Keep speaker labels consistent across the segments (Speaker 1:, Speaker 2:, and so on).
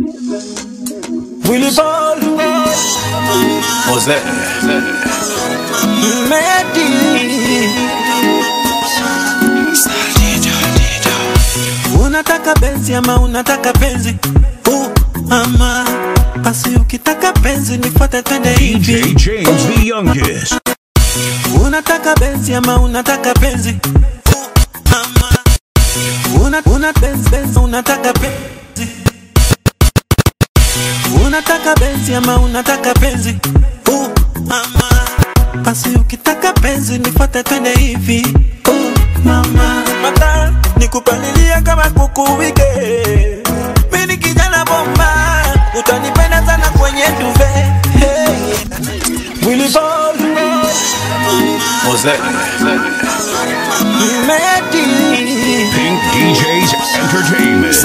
Speaker 1: Willy Ball
Speaker 2: Jose
Speaker 1: Medi Unataka benzi ama unataka penzi uh, ama basi ukitaka penzi nifuate twende
Speaker 3: DJ
Speaker 1: hivi
Speaker 3: James the youngest.
Speaker 1: unataka benzi ama unataka penzi uh, ama una, una benzi, benzi unataka penzi unataka benzi ama unataka penzi uh, ama basi ukitaka penzi nifuate twende hivi uh, mama mata nikupalilia kama kuku wike mimi kijana bomba utanipenda sana kwenye duve hey. Willy Ball
Speaker 2: Jose
Speaker 1: Medi
Speaker 3: Pink DJs Entertainment.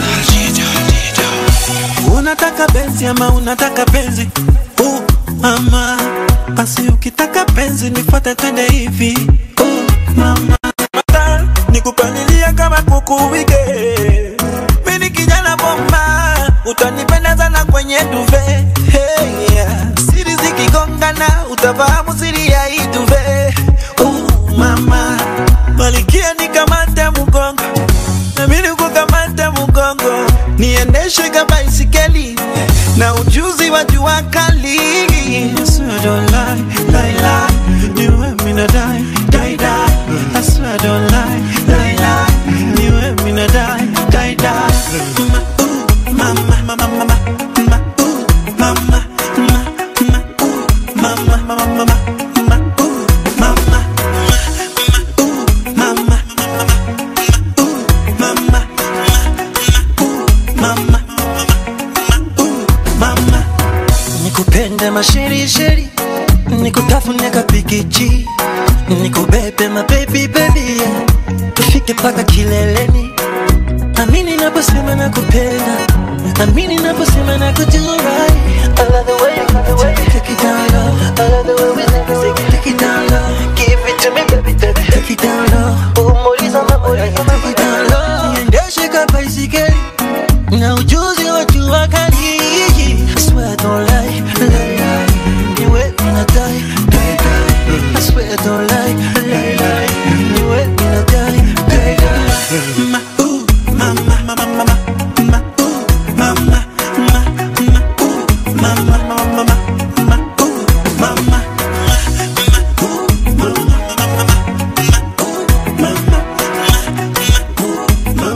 Speaker 1: Unataka benzi ama unataka penzi uh, ama basi ukitaka penzi nifuate twende hivi uh, mama Mata, nikupalilia kama kuku wike mimi kijana bomba utanipenda sana kwenye duve hey, yeah. siri zikigongana utafahamu siri ya hii duve uh, mama malikia nikamate mgongo nami nikukamate mgongo niendeshe ka baisikeli na ujuzi wa jua kali I swear I don't lie, lie, lie. Niwe mina die, die, die. I swear I don't lie, lie, lie. Niwe mina die, die, die. Ma, ooh, mama, mama, mama, ma, ooh, mama, ma, ma, ooh, mama, mama, mama, ma, ooh, mama, ma, ooh, mama, ooh, mama, ooh, mama, ooh, mama. Nikupende mashirishiri, nikutafune kapikichi, nikubebe mabebi bebi, yeah. tufike paka kileleni. Amini naposema nakupenda, amini naposema nakujua right. I love the way you, the way you take it down low. I love the way we take it, take it down low. Give it to me, baby, baby, take it down low. Umuliza mamuliza, take it down low. Niendeshe ka baisikeli na ujuzi wa jua kali. I swear I don't lie, lie, lie. Niwe mina die, die, die. I swear I don't lie, lie, lie. Niwe mina die, die, die. Ma, ooh, mama, mama, mama, ma, ooh, mama, ma, ma, ooh, mama, mama, mama, ma, ooh, mama, ma, ma, ooh, mama, mama, mama, ma,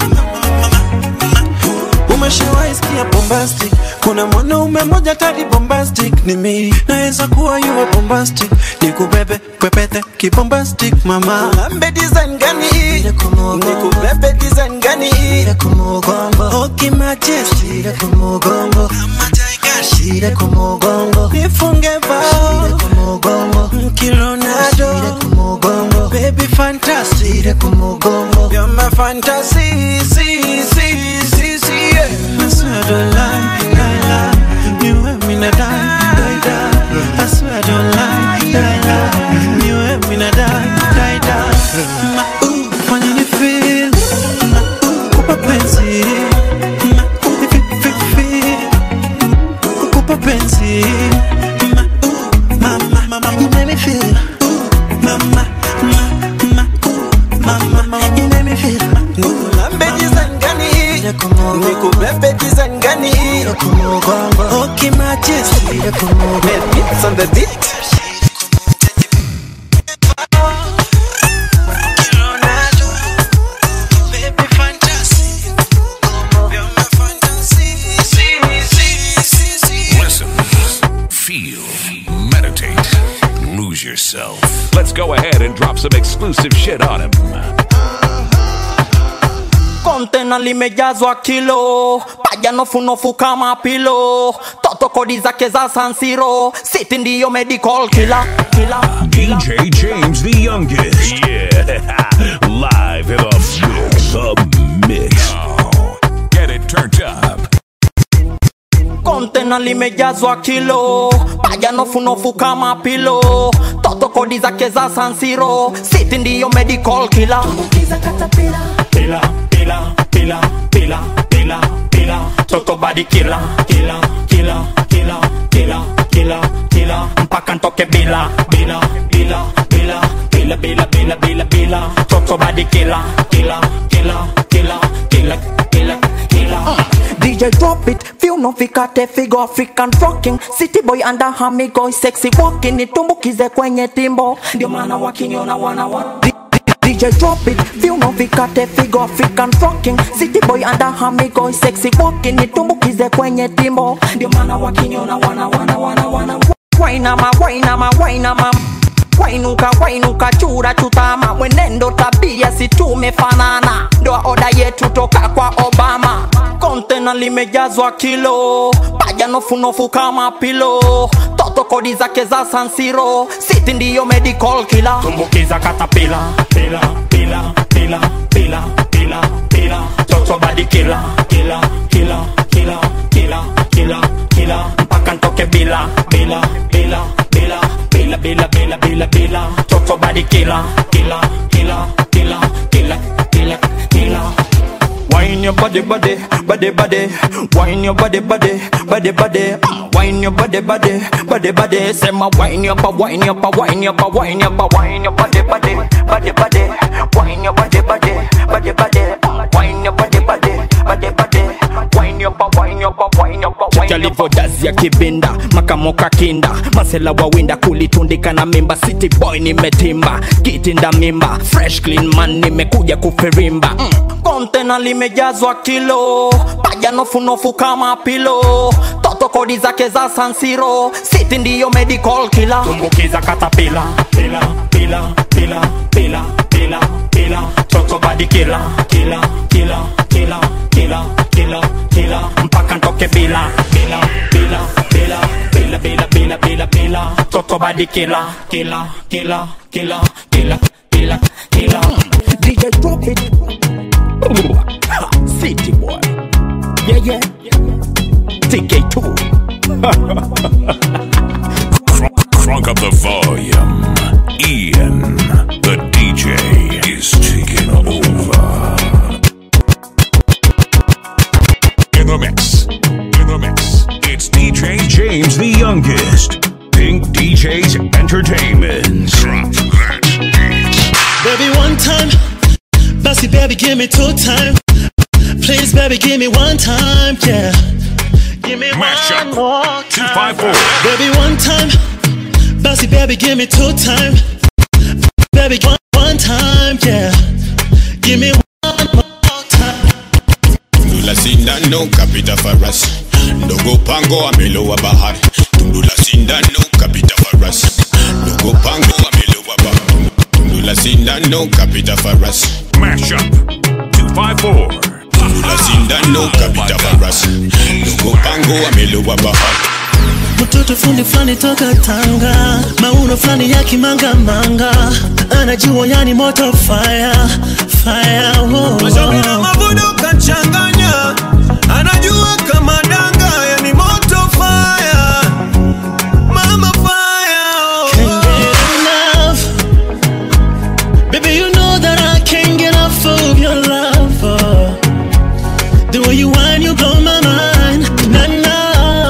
Speaker 1: ooh, Umeshawahi sikia bombastic? Kuna mwanaume mmoja tari bombastic ni mimi, naweza kuwa yuwa bombastic, nikubebe pepete kibombastic mama. Lambe design gani hii? Nikubebe design gani hii? Okay majesty, kama tiger, nifunge bao Kironado, baby fantastic, you're my fantasy, see, see, see, see, yeah. I swear I don't lie, lie, lie. You and me na die, die, die. I swear I don't lie, lie, lie. You and me na die, die, die. Ma, ooh, fanya ni feel. Ma, ooh, kupa penzi. Ma, ooh, if it, if it feel. Kukupa penzi. Ma, ooh, mama, mama, you make me feel. Ooh, mama, ma, ma, ooh, mama, mama, you make me feel. Nikulambe design gani? Nikubebe design gani? Okay, majesty. Baby, it's on the beat. Baby, fantasy. You're my fantasy. See, see, see, see.
Speaker 3: Listen, feel, meditate, lose yourself. Let's go ahead and drop some exclusive shit on him.
Speaker 4: kontena limejazwa kilo paja nofunofu kama pilo toto kodi zake za sansiro siti ndiyo medical kila kila kila
Speaker 3: DJ James the youngest. Yeah, live in the mix. The mix. Get it turned up.
Speaker 4: kontena limejazwa kilo paja nofunofu kama pilo toto kodi zake za sansiro siti ndiyo medical kila pila pila pila pila pila pila killer, toto body killer, killer, killer, killer, killer, killer, killer, mpaka ntoke bila, bila, bila, bila, bila, bila, bila, bila, bila, toto body killer, killer, killer, killer, killer, killer, killer. DJ drop it, feel no vikate figo African fucking City boy under hamigo sexy walking nitumbukize kwenye timbo ndio maana wakiniona wana wa DJ drop it, feel no vikate figo African fucking City boy under hamigo sexy walking nitumbukize kwenye timbo ndio maana wakiniona wana wana wana wana Wainama, wainama, wainama wainuka wainuka chura chutama mwenendo tabia si tumefanana ndoa oda yetu toka kwa obama kontena limejazwa kilo paja nofunofu kama pilo toto kodi zake za sansiro siti ndiyo medical kila tumbukiza katapila pila pila pila pila pila pila toto badi kila kila kila kila kila kila kila mpaka ntoke bila bila bila bila bila bila bila bila bila toto body killer killer killer killer killer killer killer Wine your body, body, body, body. Wine your body, body, body, body. Mm, Wine your body, body, body, body. Say my wine your pa, wine your pa, wine your pa, wine your pa, wine your body, body, body, body. Wine your body, body, body, body. Mm, Wine your body, body, body, body. Wine your pa, wine your pa, wine your pa, wine your pa. Jazi ya kibinda, makamoka kinda, masela wawinda kulitundika na mimba. City boy nimetimba, kitinda mimba, fresh clean man nimekuja kufirimba. Mm. Kontena limejazwa kilo, paja nofunofu kama pilo, toto kodi zake za sansiro, city ndiyo medical killer. Tumbukiza katapila, pila, pila, pila, pila, pila, pila, toto body killer, killer, killer, killer, killer, killer, killer, mpaka ntoke bila, bila, bila, bila, bila, bila, bila, bila, bila, toto body killer, killer, killer, killer, killer, killer, killer. DJ drop it. Ooh, ha, City boy. Yeah, yeah. TK2.
Speaker 3: Crunk up the volume. Ian, the DJ, is taking over. In the mix. In the mix. It's DJ James the youngest. Pink DJs Entertainment. Drop that beat.
Speaker 5: Baby, one time. Bossy, baby, give me two time. Please, baby, give me one time. Yeah. Give me
Speaker 3: Mash
Speaker 5: one
Speaker 3: up.
Speaker 5: more time.
Speaker 3: 254.
Speaker 5: Baby, one time. Bossy, baby, give me two time. Baby, one, one time. Yeah. Give me one more time.
Speaker 2: Tundu la sindano kapita farasi, ndogo pango amelowa bahari. Tundu la sindano kapita farasi, ndogo pango amelowa bahari. Tundu la sindano kapita farasi,
Speaker 3: Mash up. 254.
Speaker 2: tundu la sindano kapita farasi, ndogo pango amelowa bahari.
Speaker 5: mtoto fundi fulani toka Tanga, mauno fulani ya kimanga manga, anajua yani moto fire fire. Oh,
Speaker 1: Mashauri na mavuno kachanganya, anajua kama danga, yani moto fire, mama fire.
Speaker 5: Can't get enough, baby. You know that I can't get enough of your love. Oh. The way you whine, you blow my mind. Nah, nah.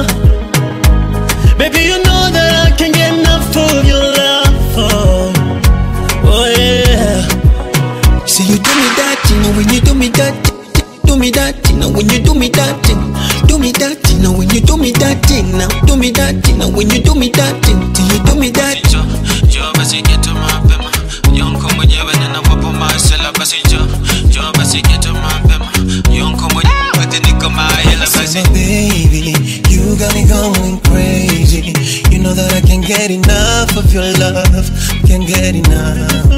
Speaker 5: Baby, you know that I can't get enough of your love. Oh, oh yeah.
Speaker 1: See you do me that, you know when you do me that, do me that, you know when you do me that, do me that, you know when you do me that, now do me that, you know when you do me that, do you do me that?
Speaker 6: jo jo basi geto mapema yonko mwenyewe ninawapo masela basi jo jo basi geto mapema yonko mwenyewe niko mahela basi
Speaker 1: My baby, you got me going crazy. You know that I can't get enough of your love, can't get enough.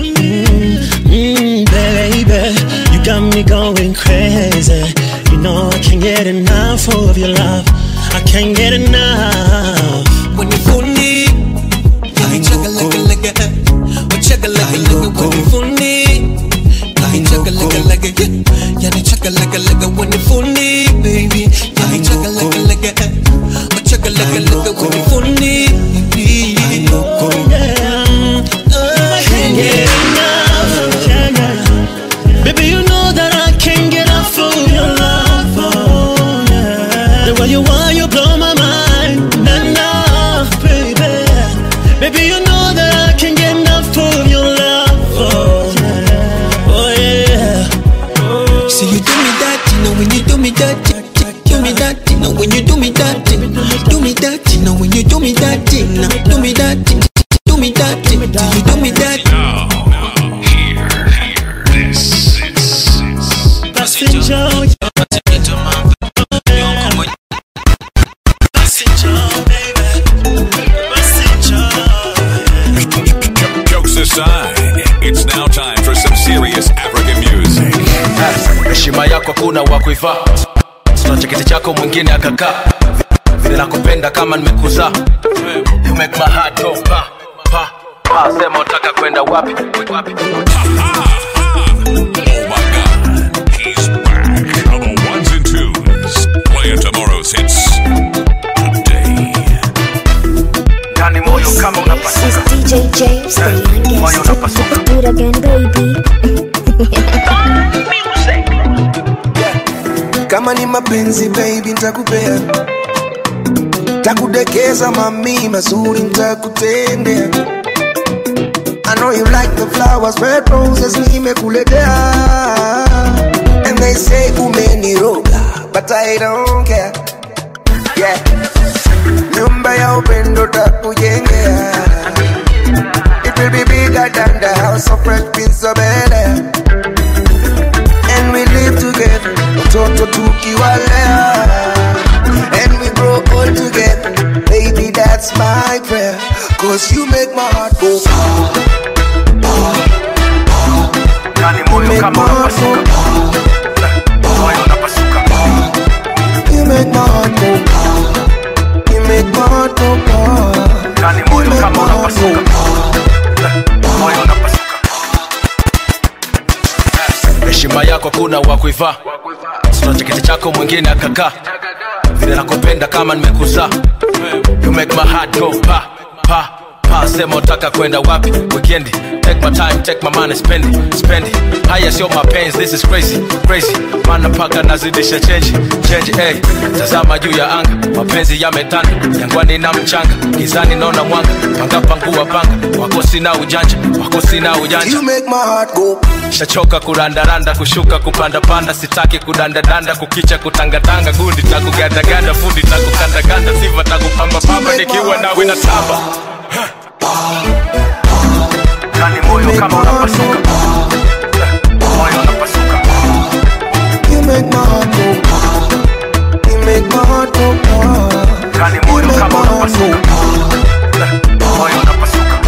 Speaker 5: Mm, baby, you got me going crazy. You know I can't get enough of your love. I can't get enough.
Speaker 1: When you funny, I chugga like a like a, oh chugga like a like a when you funny. I chugga like a like a yeah, yeah, chugga like a like a when you funny, baby. Yeah, I chugga like a like a, oh chugga like a like a when you funny, baby. I know,
Speaker 5: Yeah, I can't get enough. Yeah, yeah. Baby, you know that I can't get enough of your love. Oh,
Speaker 7: heshima yako kuna wa kuivaa sina cheketi chako mwingine akakaa vile nakupenda kama nimekuzaa you make my heart go pa pa pa sema utaka kwenda wapi wapi
Speaker 3: He's back on the ones and twos. Playing tomorrow's hits today.
Speaker 7: ndani moyo kama
Speaker 8: This
Speaker 7: unapasuka
Speaker 8: is DJ James, the
Speaker 7: moyo
Speaker 8: youngest.
Speaker 7: unapasuka
Speaker 8: Do it again, baby.
Speaker 9: kama ni mapenzi baby ntakupea takudekeza mami mazuri ntakutendea I know you like the flowers, red roses nimekuletea And they say umeniroga, but I don't care Yeah Nyumba ya upendo takujengea It will be bigger than the house of red prince of Bel-Air and we live together mtoto tukiwalea and we grow old together baby that's my prayer cause you make my heart go
Speaker 7: ndani
Speaker 9: you
Speaker 7: moyo
Speaker 9: make my
Speaker 7: kama
Speaker 9: heart go
Speaker 7: unapasuka moyo unapasuka
Speaker 9: you make my heart go you make my heart go
Speaker 7: ndani
Speaker 9: you
Speaker 7: moyo
Speaker 9: make
Speaker 7: kama
Speaker 9: my heart
Speaker 7: unapasuka
Speaker 9: go
Speaker 7: moyo unapasuka heshima yako kuna wa kuivaa sina cheketi chako mwingine akakaa vile nakupenda kama nimekuzaa you make my heart go pa pa pa sema utaka kwenda wapi weekendi take my time take my money spend it spend it haya sio mapenzi this is crazy crazy mana paka nazidisha change change hey tazama juu ya anga mapenzi yametanda jangwani na mchanga gizani naona mwanga panga pangua panga wako sina ujanja wako sina ujanja
Speaker 9: you make my heart go
Speaker 7: shachoka kurandaranda kushuka kupandapanda sitaki kudandadanda kukicha kutangatanga gundi takugandaganda fundi takukandaganda siva takupambapamba nikiwa nawe na tamba ndani moyo kama unapasuka moyo unapasuka
Speaker 9: you make my heart go you make my heart go
Speaker 7: ndani
Speaker 9: you
Speaker 7: moyo
Speaker 9: make my
Speaker 7: kama
Speaker 9: heart go
Speaker 7: unapasuka moyo unapasuka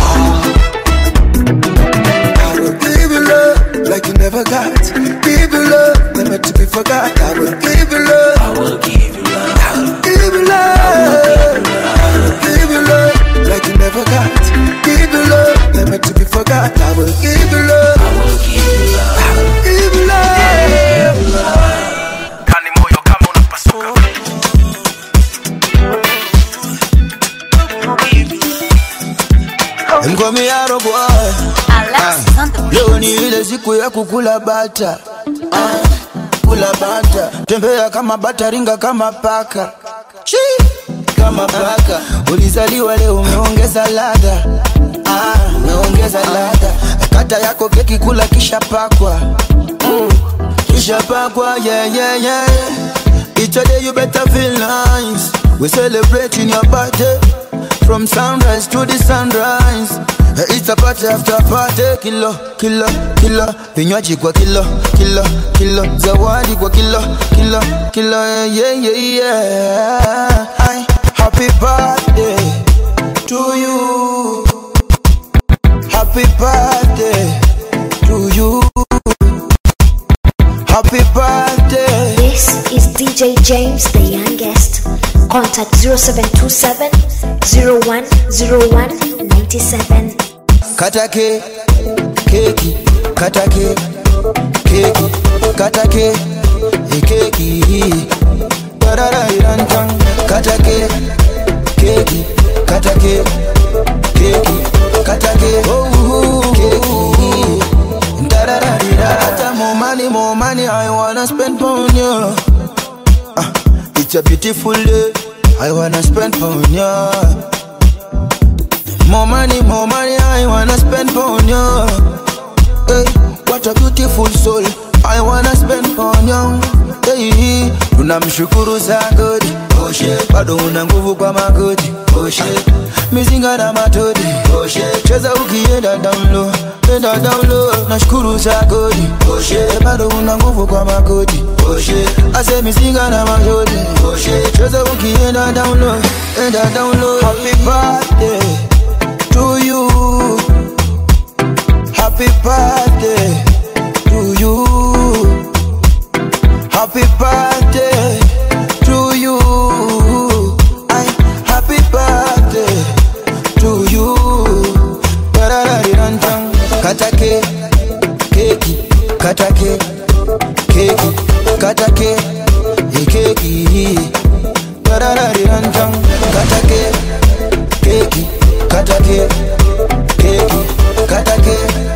Speaker 9: I will give you love like you never got. Give you love, never to be forgot. I will give you love. I will give you love. I will give you love. I will give you love like you never got. Give you love, never to be forgot. I will give you love. I will give you love. I will give you love.
Speaker 7: ndani moyo kama unapasuka
Speaker 9: Mkomiaro boy, leo ni ile siku ya kukula bata. Ah, kula bata, tembea kama bata, ringa kama paka. Chi, kama paka. Ulizaliwa leo umeongeza ladha. Ah, umeongeza ladha. Kata yako keki kula kisha pakwa. Mm, kisha pakwa, yeah, yeah, yeah. Each day you better feel nice. We celebrating your birthday from sunrise to the sunrise. Eh, It's a party after party, kilo kilo kilo, vinywaji kwa kilo kilo kilo, zawadi kwa kilo kilo kilo, yeah yeah yeah. yeah. Ay, happy birthday to you. Happy birthday to you. Happy birthday.
Speaker 8: This is DJ James, the youngest. Contact 0727 0101 97.
Speaker 9: Kata ke, keki, kata ke, keki, kata ke, e keki. Dararairantan. Kata ke, keki, kata ke, keki, kata ke, oh, keki. Darararira. More money, more money, I wanna spend on you. Ah, it's a beautiful day, I wanna spend on you. More money, more money, I wanna spend on you. Hey, what a beautiful soul, I wanna spend on you. Hey, tunamshukuru Sagodi, Oshe, bado una nguvu kwa magoti, Oshe, mizinga na matodi, Oshe, cheza ukienda down low, enda down low, nashukuru Sagodi, Oshe, bado una nguvu kwa magoti, Oshe, ase mizinga na matodi, Oshe, cheza ukienda down low, enda down low. Happy birthday to you. Happy birthday to you. happy birthday to you. I happy birthday to you. Tarararirantan. Kata ke, keki, kata ke, keki, kata ke, eh, keki. Tarararirantan. Kata ke, keki, kata ke, keki, kata ke,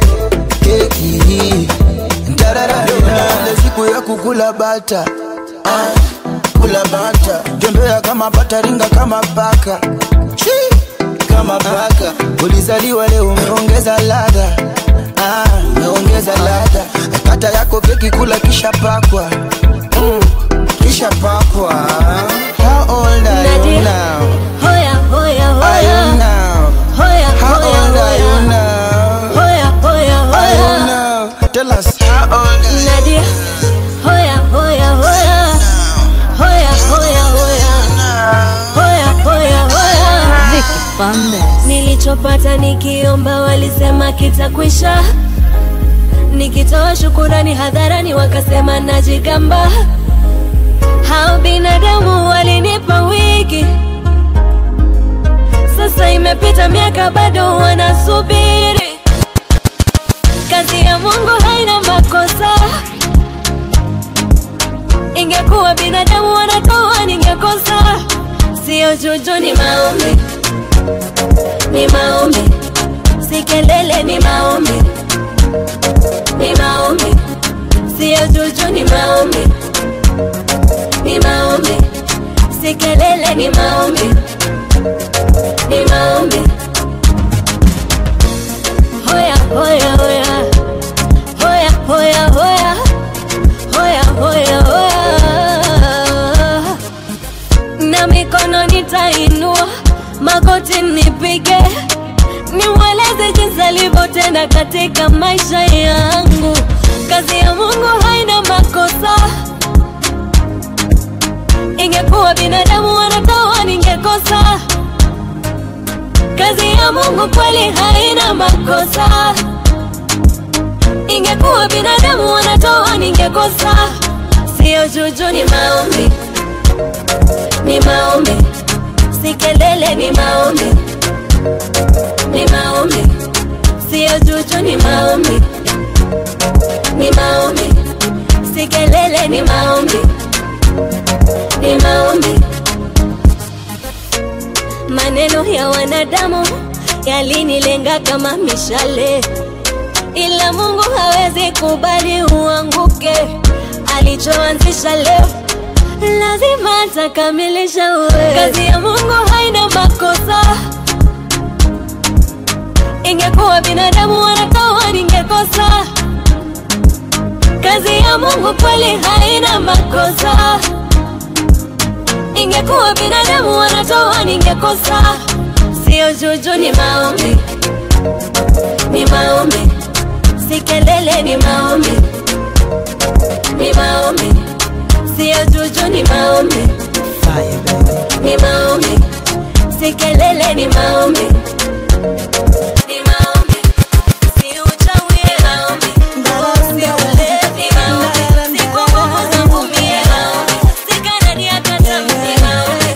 Speaker 9: keki. Tarararirantan. Siku ya kukula bata ah, kula bata tembea kama bata ringa kama paka Chi, kama paka ulizaliwa leo umeongeza ladha ah, umeongeza ladha kata yako keki kula kisha pakwa mm, kisha pakwa how old are you
Speaker 10: Nadia.
Speaker 9: now
Speaker 10: Hoya, hoya,
Speaker 9: are you
Speaker 10: hoya.
Speaker 9: now
Speaker 10: Hoya,
Speaker 9: how
Speaker 10: hoya,
Speaker 9: old are you
Speaker 10: hoya.
Speaker 9: now
Speaker 10: Hoya, hoya,
Speaker 9: are you
Speaker 10: hoya.
Speaker 9: now tell us how old are you
Speaker 10: Nadia. Hoya, hoya, hoya. Hoya, hoya, hoya. Hoya, hoya, hoya. Nilichopata nikiomba walisema kitakwisha, nikitoa shukurani hadharani wakasema najigamba. Hao binadamu walinipa wiki, sasa imepita miaka bado wanasubiri. Kazi ya Mungu haina makosa. Ingekuwa binadamu wanatoa, ningekosa. Sio juju, ni maombi, ni maombi, si kelele, ni maombi, ni maombi, sio juju, ni maombi, ni maombi, si kelele, ni maombi, ni maombi. Hoya, hoya, hoya, hoya, hoya, hoya, hoya, hoya, hoya na mikono nitainua, magoti nipige, nimweleze jinsi alivyotenda katika maisha yangu. Kazi ya Mungu haina makosa, ingekuwa binadamu wanatoa, ningekosa. Kazi ya Mungu kweli haina makosa, ingekuwa binadamu wanatoa, ningekosa. Sio juju, ni maombi ni maombi, si kelele, ni maombi, ni maombi, sio juju, ni maombi, ni maombi, si kelele, ni maombi, ni maombi. Maneno ya wanadamu yalinilenga kama mishale, ila Mungu hawezi kubali uanguke. Alichoanzisha leo lazima atakamilisha. Uwe kazi ya Mungu haina makosa. Ingekuwa binadamu wanatoa, ningekosa. Kazi ya Mungu kweli haina makosa. Ingekuwa binadamu wanatoa, ningekosa. Sio juju, ni maombi, ni maombi, si kelele, ni maombi, ni maombi sio juju, ni maombi, ni maombi, si kelele, ni maombi, ni maombi, si uchawi, ni maombi, si ulevi, ni maombi, si kwa nguvu zangu mie, maombi, si kanani hata tamu, ni maombi,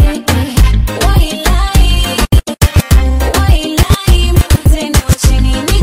Speaker 10: Wailai, wailai, mzee, wacheni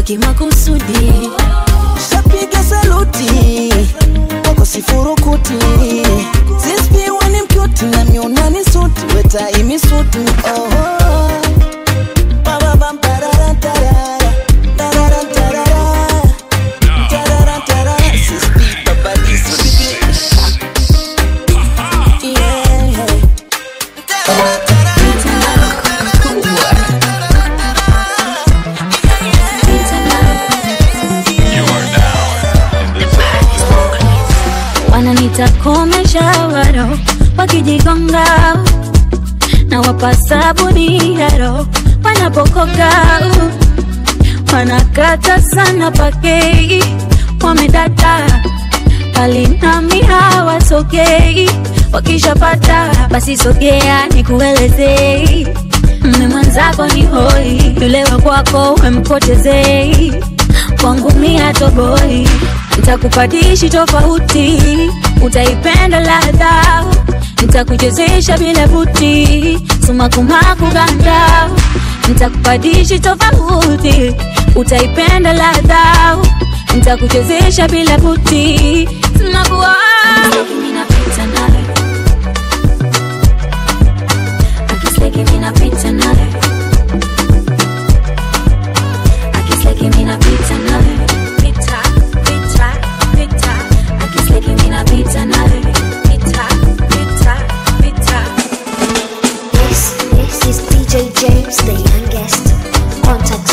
Speaker 10: kimakusudi
Speaker 11: shapiga saluti wako sifurukuti sispiwa ni mkuti na miunani suti wetaimi suti oho Bababam, tarara, tarara, tarara, tarara, tarara, tarara, sispi, babadi, suti. Yeah.
Speaker 10: wananita komeshawaro wakijigonga na wapa sabuni yaro wanapokoga wanakata sana pakei wamedata palinami hawasogei wakishapata basi sogea nikuelezei mme mwenzako ni hoi yule wa kwako wemkotezei kwangu mia toboi ntakupadishi tofauti utaipenda ladha ntakuchezesha bila buti sumakumaku ganda ntakupadishi tofauti utaipenda ladha ntakuchezesha bila buti sumakuwa ninapita naye akisleki ninapita naye akisleki ninapita naye pita pita pita akisleki ninapita naye pita pita pita
Speaker 8: This, this is DJ James, the youngest. Contact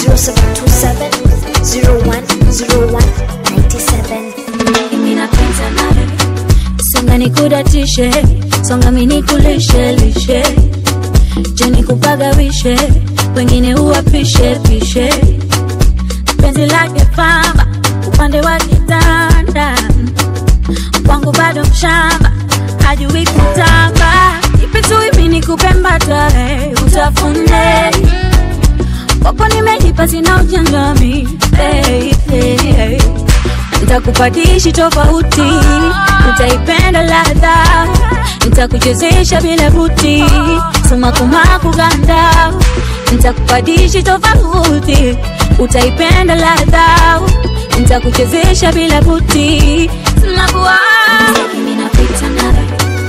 Speaker 8: 0727 010197.
Speaker 10: ninapita naye songa nikudatishe songa minikulishe lishe je nikupagawishe wengine uwapishe pishe penzi lake pamba upande wa kitanda kwangu bado mshamba hajui kutamba ipitui nikupembatare utafune kwako nimejipa sina ujanjami hey, hey, hey. ntakupadishi tofauti utaipenda ladha ntakuchezesha bila buti sumakumaku ganda ntakupadishi tofauti utaipenda ladha ntakuchezesha bila buti sumakuwa ninapita naye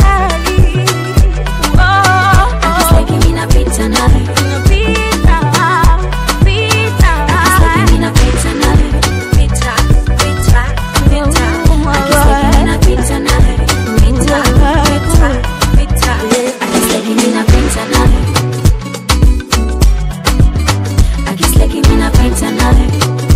Speaker 10: Akisleki ninapita naye Akisleki ninapita naye Pita, pita, pita Akisleki ninapita naye Pita, pita, pita Akisleki ninapita naye Akisleki ninapita naye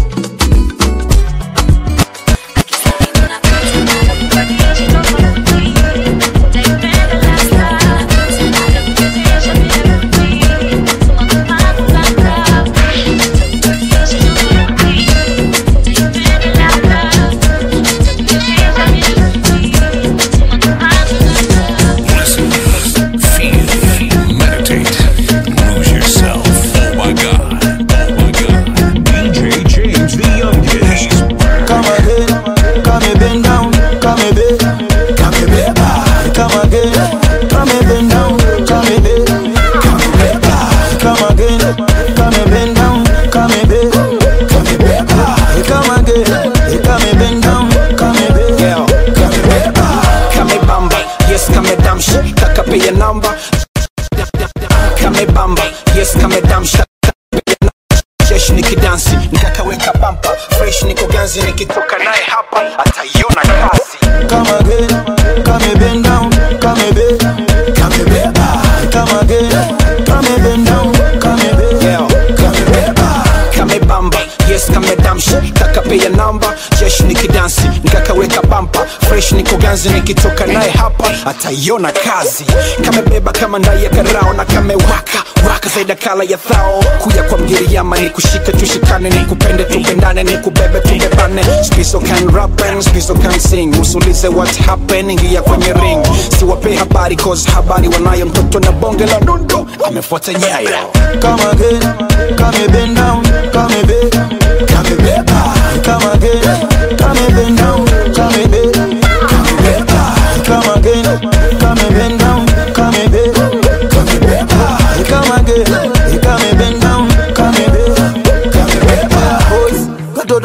Speaker 3: Listen, feel, meditate, lose yourself. Oh my God, oh my God. DJ James the youngest.
Speaker 9: Come again, come and bend down, come and bend, come and bend, come again, come and bend down, come and bend, come and bend, come again, come and bend down, come and bend, come and bend, come again, come and bend down, come and bend,
Speaker 12: Yeah.
Speaker 9: come and bend.
Speaker 12: kame bamba yes kame damsha kakapia namba kame bamba yes kame damsha jeshi nikidansi nikakaweka bampa fresh niko ganzi nikitoka naye hapa ataiona kazi
Speaker 9: Come again, come and bend down, come and bend, come and bend, come again, come and bend down, come and bend,
Speaker 12: Yeah.
Speaker 9: come and bend.
Speaker 12: kame bamba yes kame damsha kakapia namba jeshi nikidansi nikakaweka bampa fresh niko ganzi nikitoka naye hapa ataiona kazi kamebeba kama ndai ya karao na kamewaka waka zaida kala ya thao kuja kwa mgiriama ni kushika tushikane ni kupende tupendane ni kubebe tubebane spiso can rap and spiso can sing usulize what happen ingia kwenye ring siwape habari cause habari wanayo mtoto na bonge la dundo amefuata nyayo
Speaker 9: Come again, come and bend down, come and bend, come and bend, come again, come and bend down, come and bend, come and bend, come again, come and bend down, come and bend, come and bend, come again, come and bend down, come and bend, come and bend.
Speaker 12: boys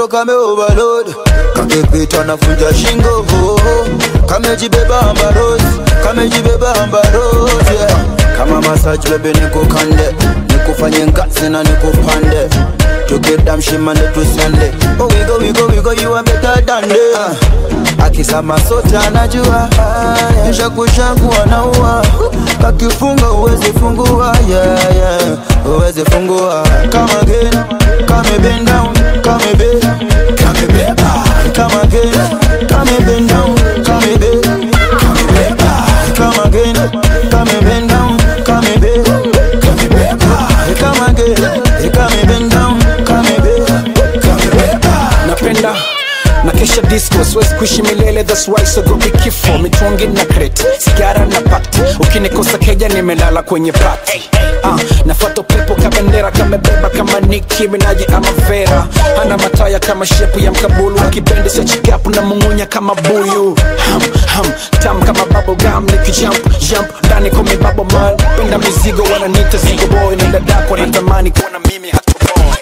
Speaker 9: katoto kame overload kakipita nafunja shingo oh, oh. kamejibeba ambarosi kamejibeba ambarosi yeah. kama masaji bebe nikukande nikufanye ngazi na nikupande tukidamshimane tusende oh, wigo wigo wigo you are better than them uh. akisama sote anajua ah, shakushaku anaua kakifunga uwezi fungua yeah, yeah. uwezi fungua kama again kame bend down kame be kame beba kama again kame bend down kame be kame beba kama again kame bend down kame be kame beba kama again kame bend down kame be kame beba
Speaker 12: napenda na kesha disco siwezi kuishi milele that's why sogopi kifo mitungi na kreti sigara na pati ukinikosa keja nimelala kwenye pati uh, nafuata pepo kabendera kamebeba kama niki minaji ama vera hana mataya kama shepu ya mkabulu kipende cha chikapu na mungunya kama buyu ham, ham, tam kama bubblegum nikijump jump ndani kome babo man penda mizigo wananita zigo boy na dadako natamani kuona mimi hatu boy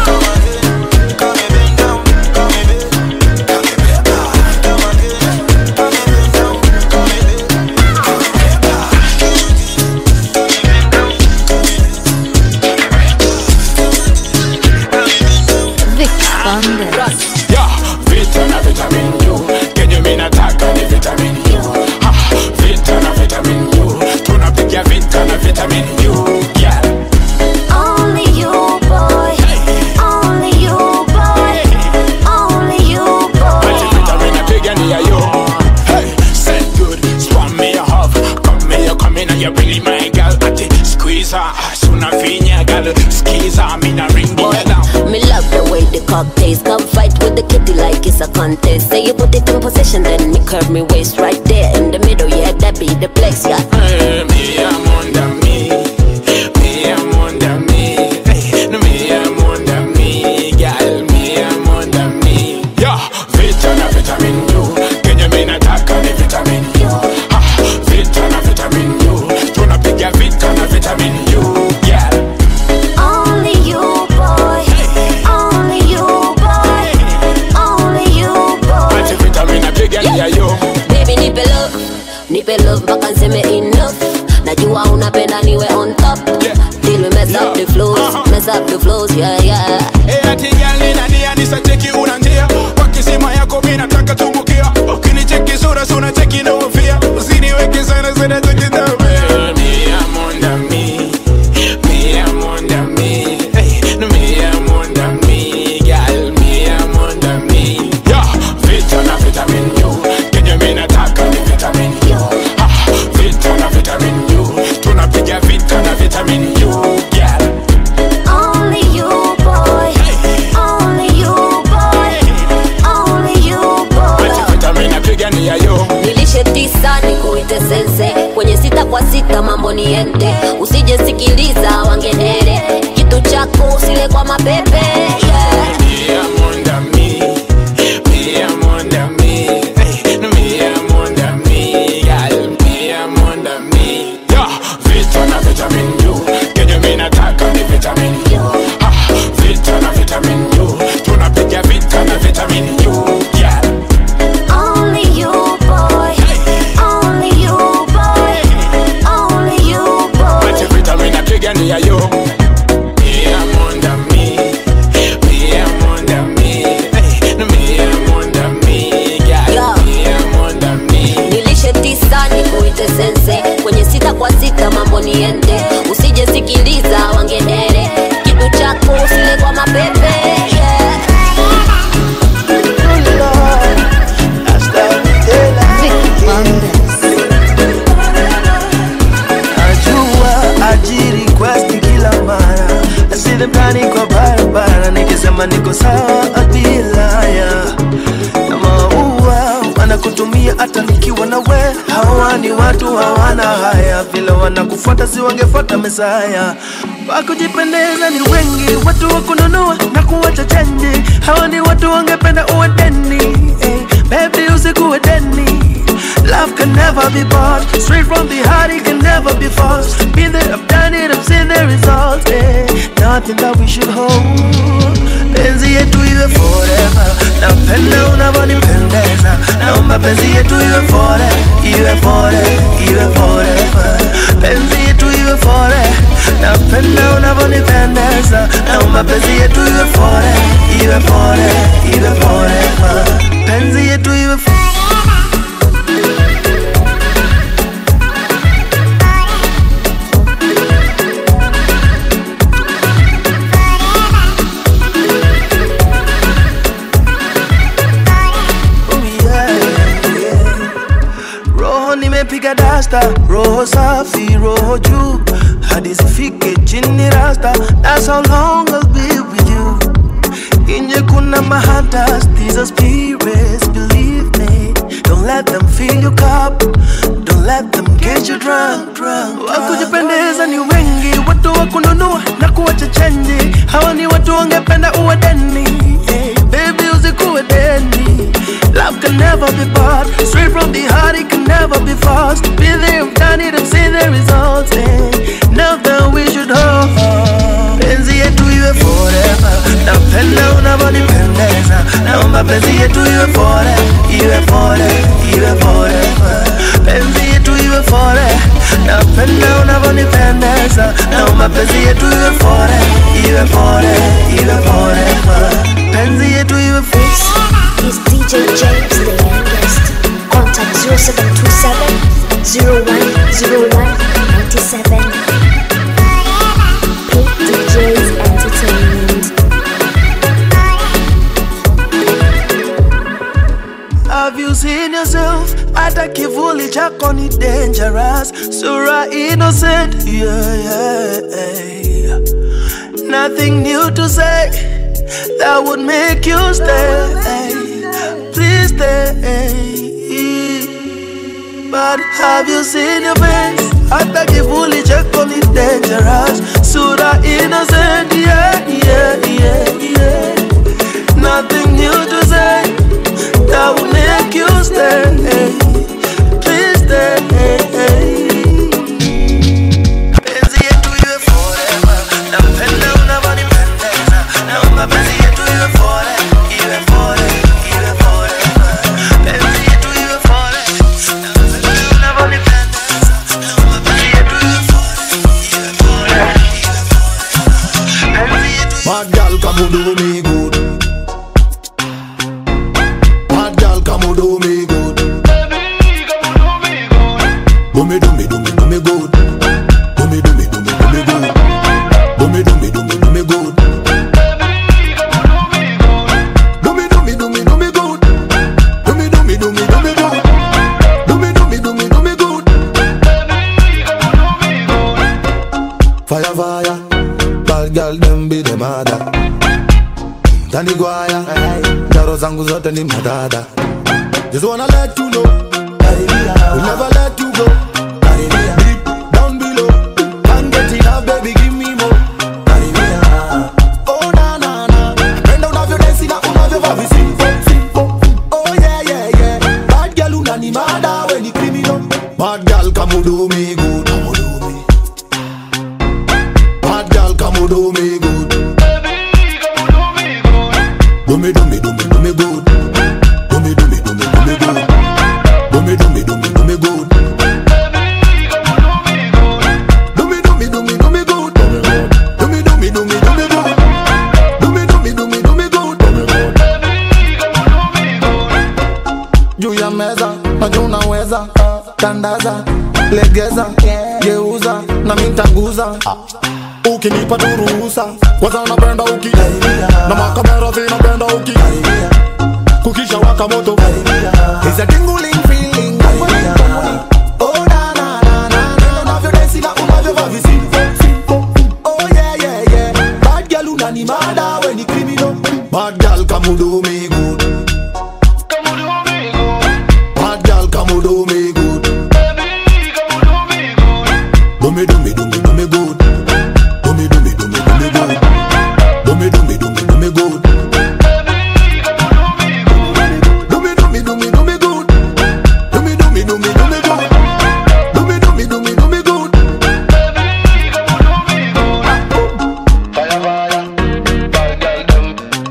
Speaker 13: Vic Fanders.
Speaker 14: Yeah, vita na vitamin U kenye mi nataka ni vitamin U ha, vita na vitamin U tunapiga vita na vitamin U yeah.
Speaker 10: Only you, boy. Only you, boy. Only you,
Speaker 14: Ati
Speaker 10: boy.
Speaker 14: vitamin napiga ni ya yo hey, said good spam me a half come me you come in and you really my girl ati squeeze her suna finya girl squeeze her me na ring the down
Speaker 10: Me love the way the cock tastes. Come fight with the kitty like it's a contest. Say you put it in position, then me curve me waist right there in the middle. Yeah, that be the place. Yeah.
Speaker 14: Hey, me I'm under me me I'm under me hey, no, me I'm under me girl me I'm under me yeah vita na vitamin U kenye mi nataka ni vitamin U ha, vita na vitamin U tunapiga vita na vitamin U yeah
Speaker 10: Only you, boy. Only you, boy. Only you, boy.
Speaker 14: ati vitamin napiga ni ya yo
Speaker 10: Baby, nipe love, nipe love mpaka nseme enough. Najua unapenda niwe on top. Till we mess up the flows, mess up the flows, yeah, yeah.
Speaker 14: Eh, ati girl nina nia nisacheki una njia kwa kisima yako mi nataka tumbukia ukinicheki sura suna cheki na ufia usiniweke sana sana cheki dame Me I'm under me Me I'm under me Hey, no me I'm under me Girl me I'm under me Yeah, vita na vitamin U Kenye mi nataka ni vitamin U ha, Vita na vitamin U Tunapiga vita na vitamin U Yeah
Speaker 10: Only you, boy. Only you, boy. Only you, boy.
Speaker 14: vitamin napiga ni ya yo
Speaker 10: nilishe tisa nikuite sense kwenye sita kwa sita mambo niende usijesikiliza wangedere kitu chako usile kwa mapepe yeah.
Speaker 14: Me, I'm under me. Me, I'm under me. Hey, no, me, I'm under me. Girl, me, I'm under me. Yeah, vita na vitamin U. Kenye mi nataka ni vitamin U. Ha, vita na vitamin U. Tunapiga vita na vitamin U. Yeah.
Speaker 10: Only you, boy. Only you, boy. Only you, boy.
Speaker 14: Ati vitamin napiga ni ya yo. Me, I'm under me. Me, I'm under me. Hey, no, me, I'm under me. Girl, me, I'm under me.
Speaker 10: nilishe tisa nikuite sense kwenye sita kwa sita mambo niende usijesikiliza wangedere kitu chako usile kwa mapepe yeah.
Speaker 15: najua ajiri request kila mara nasile mtani kwa barabara nikisema niko sawa bila ya na maua wanakutumia hata nikiwa na we hawa ni watu hawana haya vile wanakufuata si wangefuata mesaya wakujipendeza ni wengi watu wakununua na kuwacha chenji hawa ni watu wangependa uwe deni eh, baby usikuwe deni Love can never be bought. Straight from the heart, it can never be false. Been there, I've done it, I've seen the results. Eh. Nothing that we should hold. penzi yetu iwe forever napenda unavyonipendeza naomba penzi yetu iwe fore iwe fore iwe forever penzi yetu iwe fore napenda unavyonipendeza naomba penzi yetu iwe fore iwe fore iwe forever penzi yetu iwe fore roho nimepiga dasta roho safi roho juu hadi zifike chini rasta that's how long I'll be with you inje kuna mahatas these are spirits believe me don't let them fill your cup don't let them get you drunk drunk wakujipendeza ni wengi watu wa kununua na kuwacha chenji hawa ni watu wangependa uwe deni hey, baby usikuwe deni Love can never be bought Straight from the heart, it can never be forced Be there, I've done it, I've seen the results eh. Now that we should hold Penzi yetu iwe forever Napenda unavyonipendeza Naomba penzi yetu iwe fore Iwe fore, iwe forever Penzi yetu iwe fore Napenda unavyonipendeza Naomba penzi yetu iwe fore Iwe fore, iwe forever Penzi yetu iwe fore
Speaker 8: is DJ James, the youngest. Contact 0727 0101 97. Pink DJs Entertainment.
Speaker 15: Have you seen yourself? Hata kivuli chako ni dangerous. Sura innocent, yeah, yeah. Nothing new to say that would make you stay. Please stay. But have you seen your face? Hata kivuli chako ni dangerous. Sura innocent, yeah, yeah, yeah, yeah. Nothing new to say that will make you stay. Please stay. Penzi yetu iwe forever. Napenda unavyonipendeza. Naomba penzi yetu iwe fore, iwe fore, iwe forever. Penzi yetu iwe fore. Napenda unavyonipendeza. Naomba penzi yetu iwe fore, iwe fore, iwe forever. Penzi yetu
Speaker 16: Bad girl, come and do me good. Bad girl, come and do me good. Do me, do me, do me, do me good. Do me, do me, do me, do me good. Do me, do me, do me, do me good. Do me, do me, do me, do me good. Do me, do me, do me, do me good. Do me, do me, do me, do me good. Fire, fire. Bad girl, them be the mother. Tani gwaya Jaro zangu zote ni madada Just wanna let you know We'll never let you go Deep down below Can't get enough baby give me more Oh na na na Penda unavyo dance na unavyo vavi simple simple Oh yeah yeah yeah Bad girl unani mada we ni criminal Bad girl come do me good Come do me Bad girl come do me good do me, do me, do me, do me good. Do me, do me, do me, do me good. Do me, do me, do me, do me good. Do me, do me, do me, do me good. Do me, do me, do me, do me good. Do me, do me, do me, do me good. Juu ya meza, najua unaweza tandaza, legeza, geuza na mintaguza ukinipa tu ruhusa kwanza napenda uki na makamera zinapenda uki kukisha waka moto It's a tingling feeling Oh na na na na na unavyo dance na unavyo vavi simple simple Oh yeah yeah yeah Bad girl unani mada we ni criminal Bad girl come do me good Bad girl come do me good Do me do me do me do me good do me, do me, do me, do me good. Do me, do me, do me, do me good. Do me, do me, do me, do me good. Do me, do me, do me, do me good. Do me, do me, do me, do me good. Fire, fire, bad girl, them.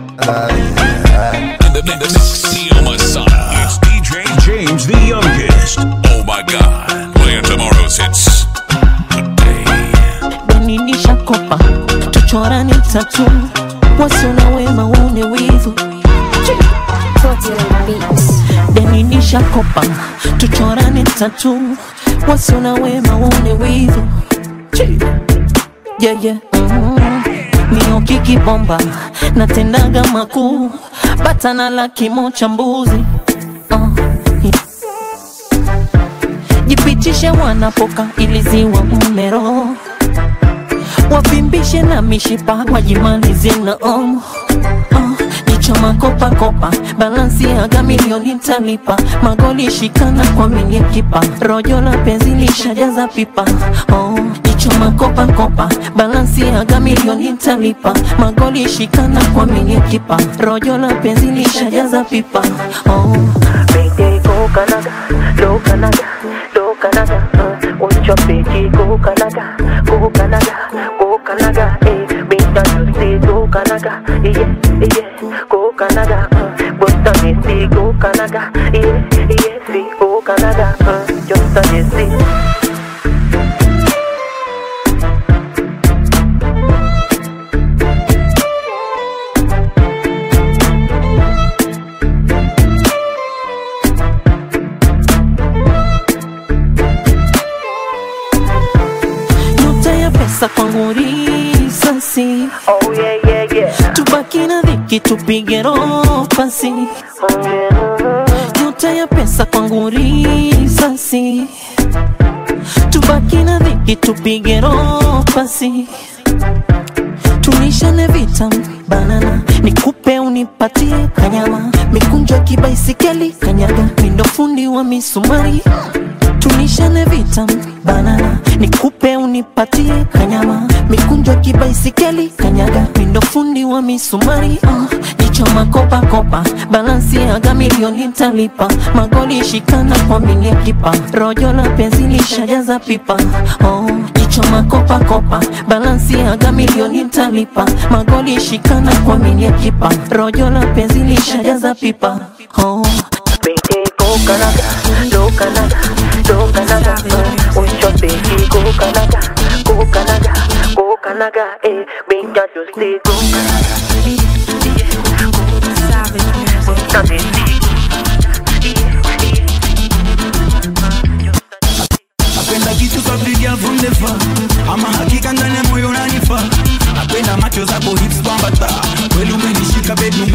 Speaker 17: tatu wasiona wema waone wivu deni nishakopa tuchorane tatu wasiona wema waone wivu yeah, yeah. mm. miokiki bomba natendaga makuu batana la kimo cha mbuzi uh. jipitishe wanapoka iliziwa mmero wavimbishe na mishipa wajimalize na omo uh. Nichoma kopa kopa, balansi aga milioni talipa, magoli shikana kwa milie kipa, rojo la penzi lishajaza pipa. Oh, nichoma kopa kopa, balansi aga milioni talipa, magoli shikana kwa milie kipa, rojo la penzi lishajaza pipa. Oh, baby go Canada, go Canada, go Canada, uh, want your baby go Canada, go Canada, go Canada, eh, big time you say go Canada, yeah, yeah, go Canada, uh, but on you say go Canada, yeah, yeah, say go Canada, uh, just on you say. nyota ya pesa kwangu risasi oh, yeah, yeah, yeah. tubaki na dhiki tupige roho pasi oh, yeah. nyota ya pesa kwangu risasi tubaki na dhiki tupige roho pasi tulishane vitam banana nikupe unipatie kanyama mikunjo ya kibaisikeli kanyaga mindo fundi wa misumari tulishane vitam banana nikupe unipatie kanyama mikunjo ya kibaisikeli kanyaga mindo fundi wa misumari uh, jichoma kopa kopa balansi aga milioni talipa magoli shikana kwa milia kipa rojo la penzi lishajaza pipa oh, jichoma kopa kopa balansi aga milioni talipa magoli shikana kwa milia kipa rojo la penzi lishajaza pipa oh. Baby, go Canada, go Canada, go Canada, uh, want your baby, go Canada, go Canada, go Canada, eh, big that you stay, go Canada.
Speaker 18: napenda kitu kapiga from the far ama hakika ndani ya moyo unanifaa napenda macho zako hips kwambata kweli umenishika baby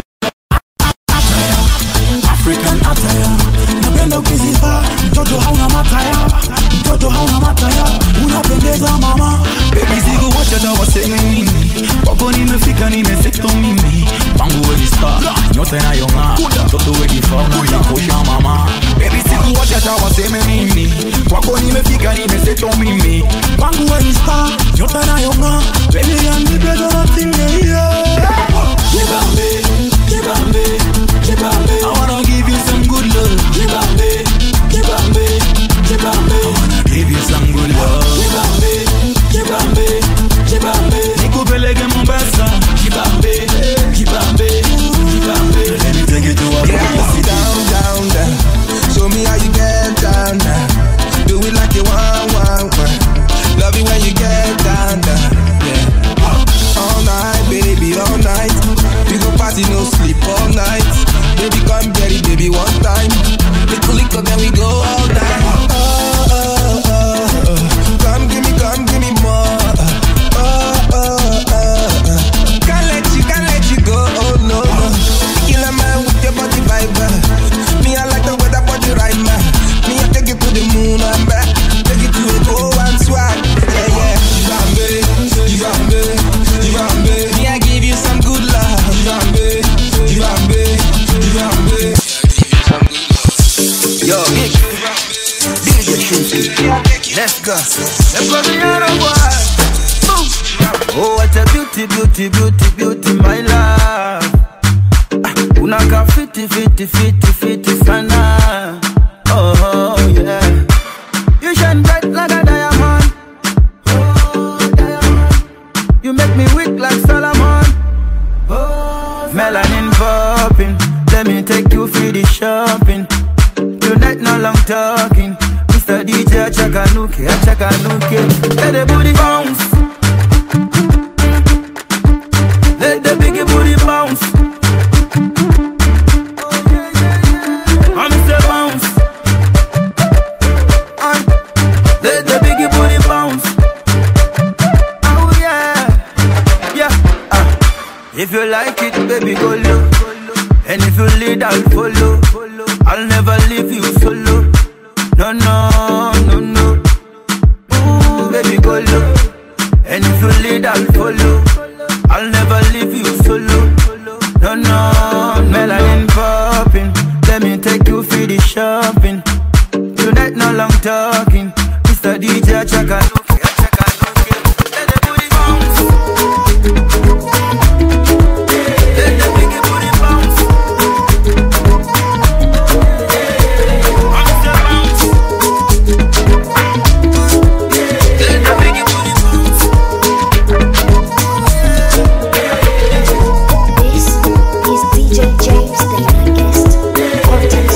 Speaker 18: African attire napenda ukizivaa mtoto hauna mataya mtoto hauna mataya unapendeza mama baby siku wacha tawaseme mimi kwako nimefika nimeseto mimi pangu weni star nyota inayong'aa mtoto wenifaa unanikosha mama baby siku wacha tawaseme mimi kwako nimefika nimeseto mimi pangu weni star nyota inayong'aa baby I'm the better thing yeah Jibambe, jibambe, jibambe I wanna give you some good love Jibambe, jibambe, jibambe I wanna give you some good love Jibambe, jibambe, jibambe Nikupeleke Mombasa Jibambe, jibambe, jibambe Let me take you to a
Speaker 19: Yeah, sit down, down, down. Show me how you get down, down. Do it like you want, want, want. Love it when you get down, down. Yeah. All night, baby, all night. We go party, no sleep all night. Baby, come get it, baby, one time. Little liquor, then we go all night. Oh, oh, oh, oh. Come give me, come give me more. Oh, oh, oh, oh. Can't let you, can't let you go. Oh no, no. Kill a man with your body vibe. Me, I like the way that body right, man. Me, I take you to the moon and back. Take you to a go and swag. Yeah, yeah. Jibambe, jibambe, jibambe. Me, I give you some good love. Jibambe, jibambe, jibambe.
Speaker 15: Yo, Nick. DJ Shooty. Let's go. Let's go to the boy. Oh, what a beauty, beauty, beauty, beauty, my love. Ah, Unakaa fiti, fiti, fiti, fiti sana. Oh, yeah. You shine bright like a diamond. Oh, diamond. You make me weak like Solomon. Oh, melanin popping. Let me take you for the shopping. Tonight no long talking. Mr. DJ Chakanuke, Chakanuke. Let the booty bounce.
Speaker 9: like it, baby, go low. And if you lead, I'll follow. I'll never leave you solo. No, no, no, no. Ooh, baby, go low. And if you lead, I'll follow. I'll never leave you solo. No, no, melanin popping. Let me take you for the shopping. Tonight, no long talking. Mr. DJ, check out.
Speaker 8: This is DJ James, the youngest. Contact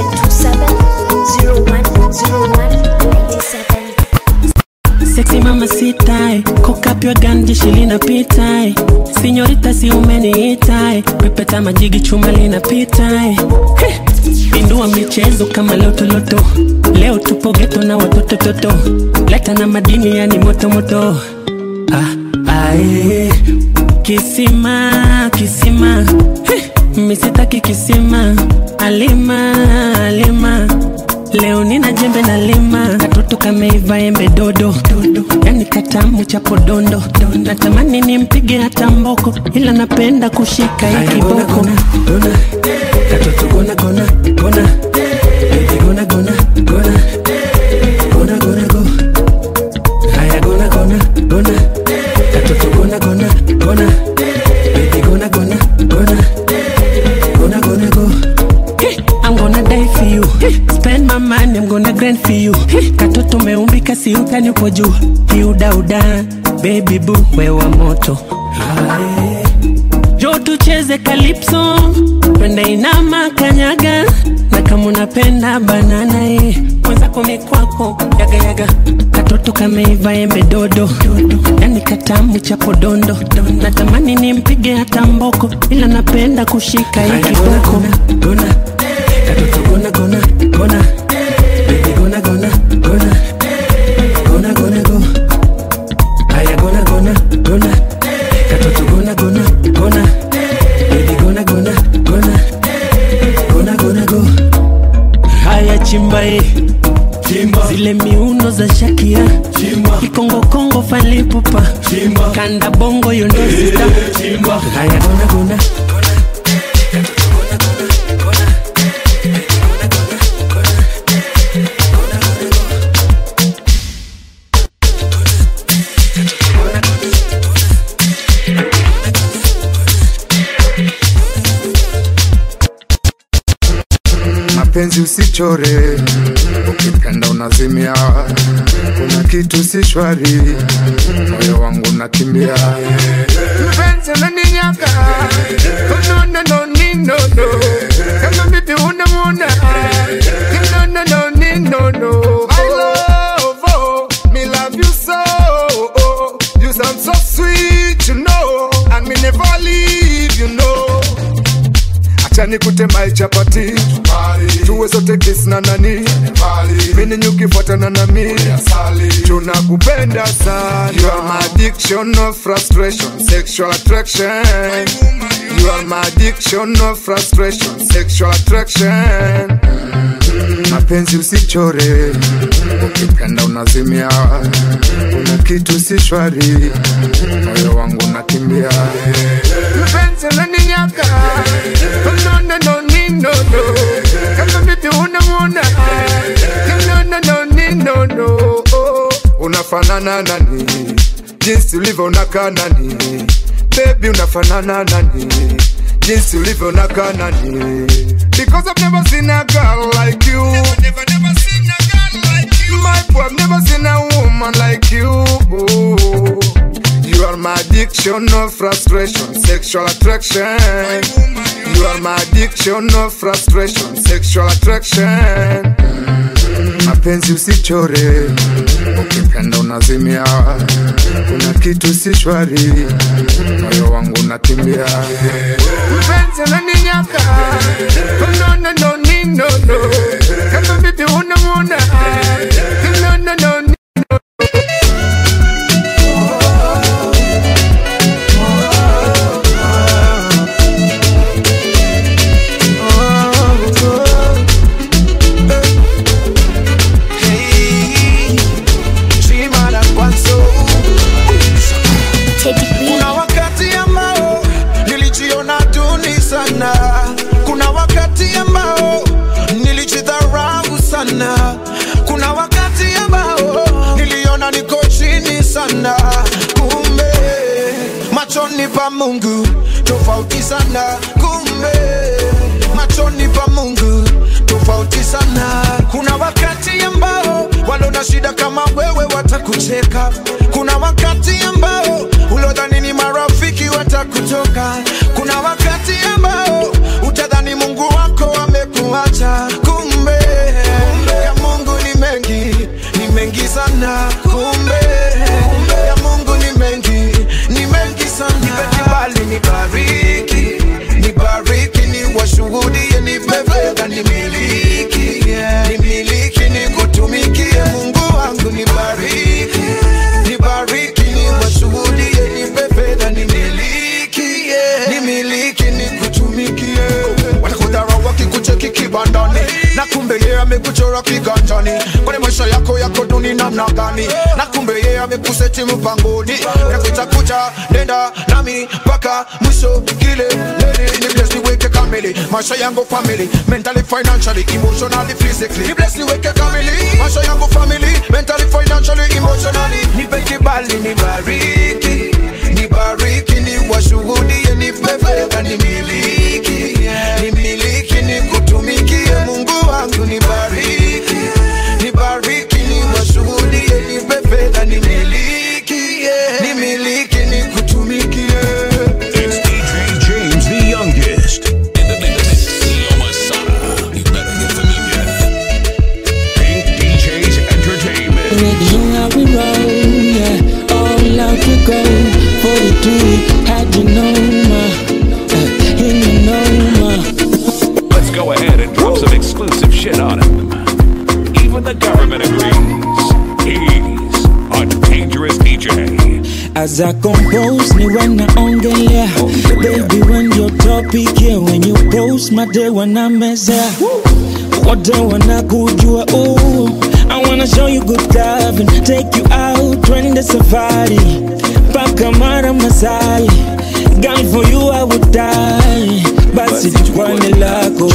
Speaker 8: 0727-010197.
Speaker 17: Sexy mama sitai, cock up your gun, jeshi linapitai. Sinyorita si umeniitai, pepeta majigi chuma linapitai. Heh, Indua michezo kama lotoloto, leo tupo geto na watoto toto, leta na madini yani moto moto. Ah, ae, kisima kisima, Heh, misitaki kisima, alima alima Leo nina jembe na lima katoto kameiva embe dodo, dodo. Yani katamu cha podondo natamani nimpige hata mboko ila napenda kushika hii kiboko katoto gona gona gona baby gona gona gona gona gona go haya gona gona gona katoto gona gona gona baby gona gona gona gonna gonna go. Hey, I'm gonna die for you. Hey, spend my money, I'm gonna grind for you. Hey, katoto umeumbika si utani upo juu. Kiudauda, baby boo, wewa moto. Aye. Jo tucheze calypso, twende inama kanyaga, na kama unapenda banana eh, mwenzako mikwako yaga yaga, katoto kameiva embe dodo, yani katamu cha podondo, natamani nimpige hata mboko, ila napenda kushika hii kiboko. Gona, katoto gona gona gona, baby gona gona gona, gona gona go, haya gona gona gona, katoto gona gona gona, baby gona gona gona, gona gona go, haya chimba eh. Chimba. Zile miuno za Shakira Kikongo Kongo falipupa Kanda bongo yondo sita Haya gona gona
Speaker 16: mapenzi usichore, ukipenda unazimia. Kuna kitu si shwari, moyo wangu nakimbia. Mpenzi unaninyaka, no no no ni no no, kama bibi unamwona, no no no ni no no. I love, oh, me love you so, oh, you sound so sweet, you know, and me never leave, you know acha nikute mai chapati tuwe sote kiss na nani mini nyukifuatana na mi tunakupenda sana you are my addiction of frustration sexual attraction you are my addiction of frustration sexual attraction mapenzi usichore ukipenda unazimia kuna kitu si shwari moyo wangu nakimbia mpenzi unaninyaka no no no ni no no kama bibi unamwona no no no ni no no oh. unafanana nani jinsi ulivyo unakaa nani baby unafanana nani jinsi ulivyo unakaa nani because I've never seen a girl like you never, never, never seen a girl like you my boy I've never seen a woman like you You are my addiction of frustration, sexual attraction. You are my addiction of frustration, sexual attraction. Mapenzi usichore, ukipenda unazimia. Kuna kitu si shwari, moyo wangu nakimbia. Mpenzi unaninyaka, no no no ni no no. Kama bibi unamwona, no no no ni
Speaker 19: duni sana kuna wakati ambao nilijidharau sana kuna wakati ambao niliona niko chini sana kumbe machoni pa mungu tofauti sana kumbe machoni pa mungu tofauti sana kuna wakati ambao walona shida kama wewe watakucheka kuna wakati ambao ulodhani ni marafiki watakutoka kuna wakati ambao utadhani mungu wako amekuacha kumbe ya mungu ni mengi ni mengi sana kumbe ya mungu ni mengi ni mengi sana nipe kibali nibariki nibariki ni washuhudie nipe fedha nimiliki nimiliki nikutumikie mungu wangu nibariki nibariki ni washuhudie nipe fedha nimiliki nimiliki nikutumikie watakudharau wakikucheki kibandani na kumbe yeye amekuchora kiganjani kwani maisha yako yako duni namna gani na kumbe yeye amekuseti mpangoni nakuita kucha nenda nami mpaka mwisho kile lele ni bless niweke kamili maisha yangu family mentally financially emotionally physically ni bless niweke kamili maisha yangu family mentally financially emotionally nipe kibali nibariki nibariki ni washuhudie nipe fedha nimiliki nimiliki nikutumikie mungu wangu nibariki nibariki ni washuhudie nipe fedha nimiliki nimiliki nikutumikie
Speaker 3: It's DJ James the youngest. In the mix. Yo, Masada. You better get familiar. Pink DJs Entertainment.
Speaker 20: You how we roll, yeah. All out we go. 42, had you know, ma. Uh, and you know, ma.
Speaker 3: Let's go ahead and drop some exclusive shit on him. Even the government agrees. He's a dangerous DJ.
Speaker 20: As I compose, ni when naongelea Baby, when your topic, yeah When you post, my day wanamezea Wote wanakujua, oh I wanna show you good love and take you out Twende safari, paka mara masai Girl, for you I would die Basi tukwani lako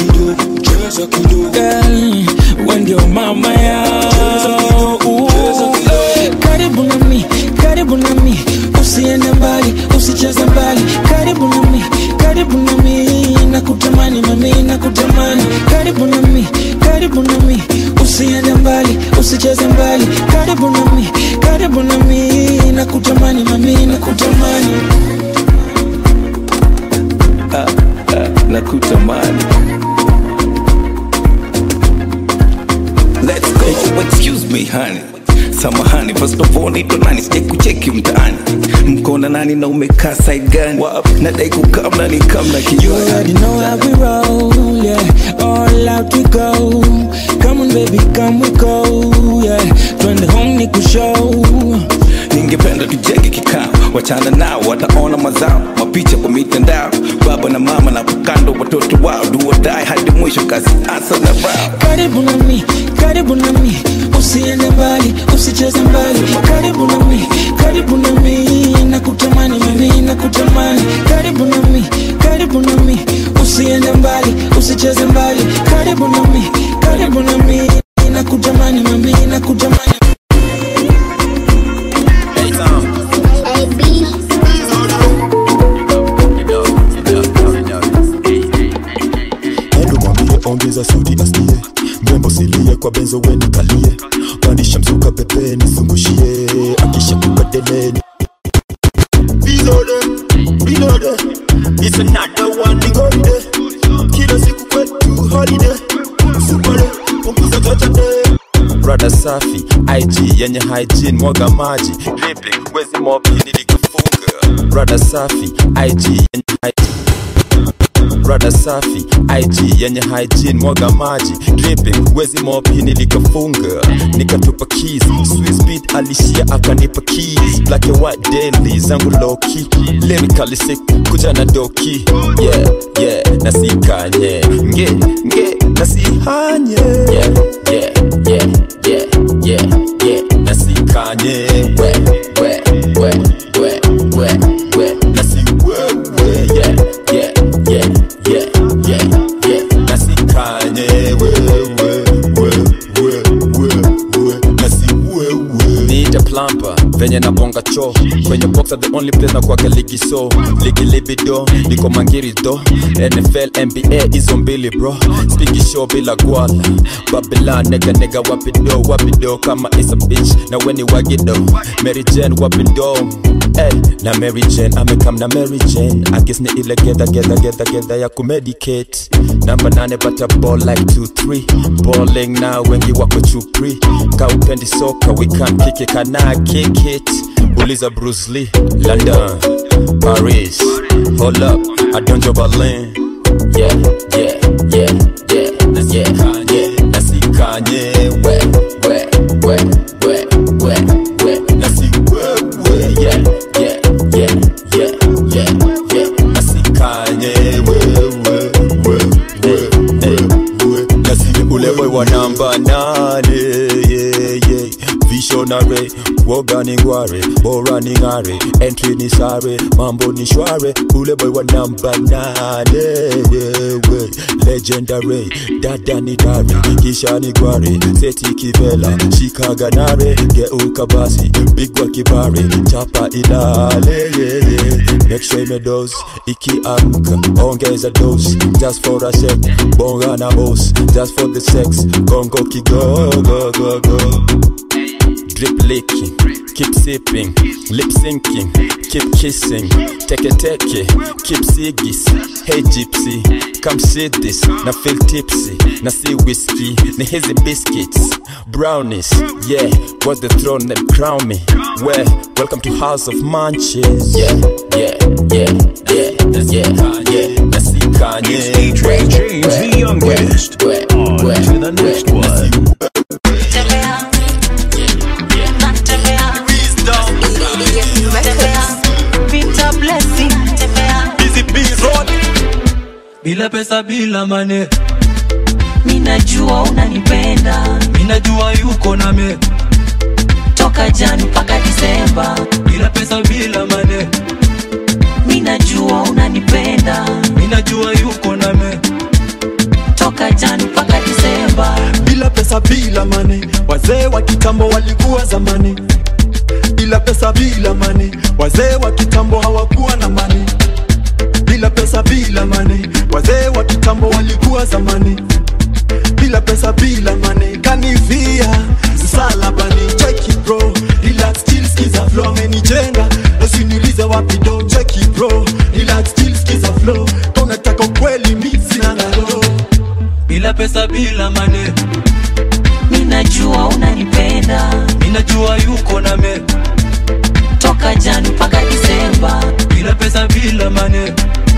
Speaker 20: Girl, when your mama yao Karibu na mi, karibu na mi Usiende mbali, usicheze mbali Karibu na mi, karibu na mi Nakutamani mami, nakutamani Karibu na mi, karibu na mi Usiende mbali, usicheze mbali Karibu na mi, karibu na mi Nakutamani mami, nakutamani
Speaker 21: ah, ah, nakutamani Let's go. Hey, excuse me honey samahani first of all naitwa nani sijai kucheki mtaani mkona nani na umekaa side gani nadai kukamna ni kamna
Speaker 20: You already know how we roll, yeah. All out we go. Come on, baby, come we go, yeah. Twende home ni kushow.
Speaker 21: ningependa tujenge kikao wachana nao wataona mazao mapicha kwa mitandao baba na mama na kando watoto wao duodai hadi mwisho kazi asa na rao
Speaker 20: Karibu na mi, karibu na mi. Usiende mbali, usicheze mbali. Karibu na mi, karibu na mi. Nakutamani mami, nakutamani. Karibu na mi, karibu na mi. Usiende mbali, usicheze mbali. Karibu na mi, karibu na mi. Nakutamani mami, nakutamani.
Speaker 22: Endo mwambie ongeza suti asikie mrembo silie kwa benzo weni kalie pandisha mzuka pepe nizungushie akisha kukadeleni Reloaded, reloaded. It's another one holiday. Kila siku kwetu holiday. Super punguza chocha day. Rada safi, IG yenye hygiene, mwaga maji, lipping, wezi mopi nilikafunga. Rada safi, IG yenye hygiene rada safi IG yenye hygiene mwaga maji dripping wezi mopi nilikafunga nikatupa keys Swiss beat alishia akanipa keys black and white daily zangu loki lyrically sick kuja na doki yeah yeah nasikanye nge nge nasihanye yeah yeah yeah yeah yeah yeah nasikanye we we we we we we nasi we we yeah yeah cho kwenye box are the only place na kwake ligi so ligi libido niko mangiri do nfl nba hizo mbili bro spiki show bila gwala babylon nega nega wapido wapido kama is a bitch na weni wagido mary jane wapido Hey, na Mary Jane amekam na Mary Jane akis ni ile gedha gedha gedha gedha ya kumedicate namba nane bata ball like 2-3 balling na wengi wako chupri ka upendi soka we can kick it kana kick it uliza Bruce Lee London Paris hold up adonjo Berlin yeah yeah yeah yeah yeah yeah nasikanye we we we we we we nasi we we yeah yeah yeah yeah yeah yeah nasikanye we we we we we we nasi ule boy wa namba nane yeah yeah visionary kuoga ni ngware bora ni ng'are entry ni sare mambo ni shware ule boy wa namba nane wewe legendary dada ni dare kisha ni gware seti kivela shikaga nare geuka basi bigwa kibare chapa ilale yeah, yeah. make sure imedos ikiamka ongeza dos just for a sec bonga na boss just for the sex gongo kigogo go go drip licking, keep sipping, lip syncing, keep kissing, take a take keep sigis. Hey gypsy, come see this, na feel tipsy, na see whiskey, na hazy biscuits, brownies, yeah, what's the throne that crown me? Well, welcome to House of Munches, yeah, yeah, yeah, yeah, yeah, yeah, na see Kanye.
Speaker 3: It's DJ James the youngest. On to the next one.
Speaker 17: Peter Blessing
Speaker 2: bila pesa bila mane
Speaker 17: minajua unanipenda
Speaker 2: minajua yuko na me
Speaker 17: toka jani mpaka disemba
Speaker 2: bila pesa bila mane
Speaker 17: minajua unanipenda
Speaker 2: minajua yuko na me
Speaker 17: toka jani mpaka disemba
Speaker 1: bila pesa bila mane wazee wa kitambo walikuwa zamani bila pesa bila mane wazee wa kitambo hawakuwa na mane bila pesa bila mane wazee wa kitambo walikuwa zamani bila pesa bila mane kanivia msalabani cheki bro relax still skiza flow amenijenga usiniulize wapi do cheki bro relax still skiza flow kama unataka kweli mimi sina ngalo
Speaker 2: bila pesa bila mane
Speaker 17: minajua unanipenda
Speaker 2: minajua yuko na me
Speaker 17: toka jani mpaka disemba
Speaker 2: bila pesa bila mane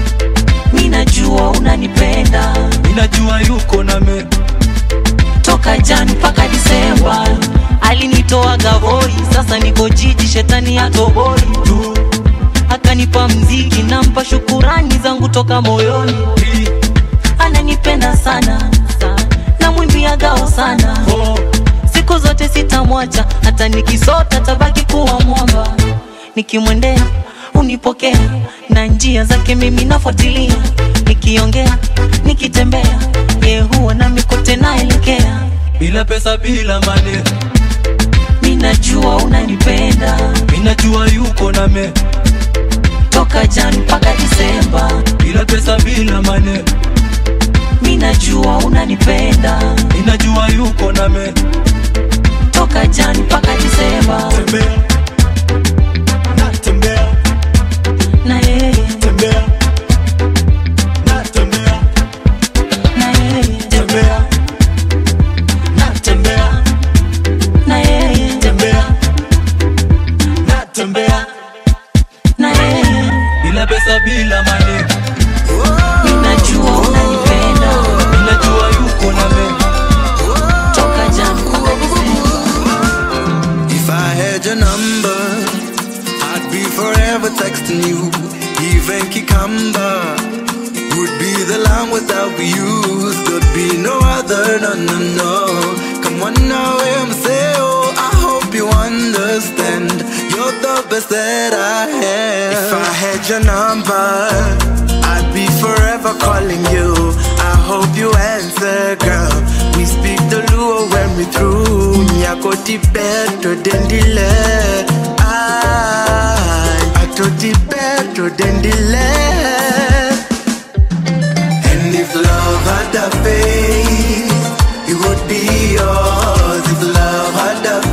Speaker 17: minajua unanipenda
Speaker 2: minajua yuko na me
Speaker 17: toka jani mpaka disemba alinitoa gavoi sasa niko jiji shetani atoboi tu akanipa mziki nampa shukurani zangu toka moyoni ananipenda sana namwimbia gao sana siku zote sitamwacha hata nikisota tabaki kuwa mwamba nikimwendea unipokea na njia zake mimi nafuatilia nikiongea nikitembea ye huwa nami kote naelekea
Speaker 2: bila pesa bila mane
Speaker 17: minajua unanipenda
Speaker 2: minajua yuko na me
Speaker 17: toka jani mpaka disemba
Speaker 2: bila pesa bila mane
Speaker 17: minajua unanipenda
Speaker 2: minajua yuko na me
Speaker 17: toka jani mpaka disemba
Speaker 1: tembea natembea
Speaker 17: na yeye
Speaker 1: tembea natembea
Speaker 17: na yeye
Speaker 1: tembea natembea
Speaker 17: na yeye
Speaker 1: tembea natembea
Speaker 17: na yeye
Speaker 2: bila pesa bila mane
Speaker 17: minajua unanipenda
Speaker 2: minajua yuko na me
Speaker 17: toka jani mpaka disemba
Speaker 15: If I had your number, I'd be forever texting you. Even Kikamba would be the line without you. There'd be no other, no, no, no. Come on now, MCO. I hope you understand. You're the best that I have. If I had your number, I'd be forever calling you. I hope you answer, girl. We speak the Luo when
Speaker 4: me through. Nyako di better than the last. I, I told the better than the last. And if love had a face, it would be yours. If love had a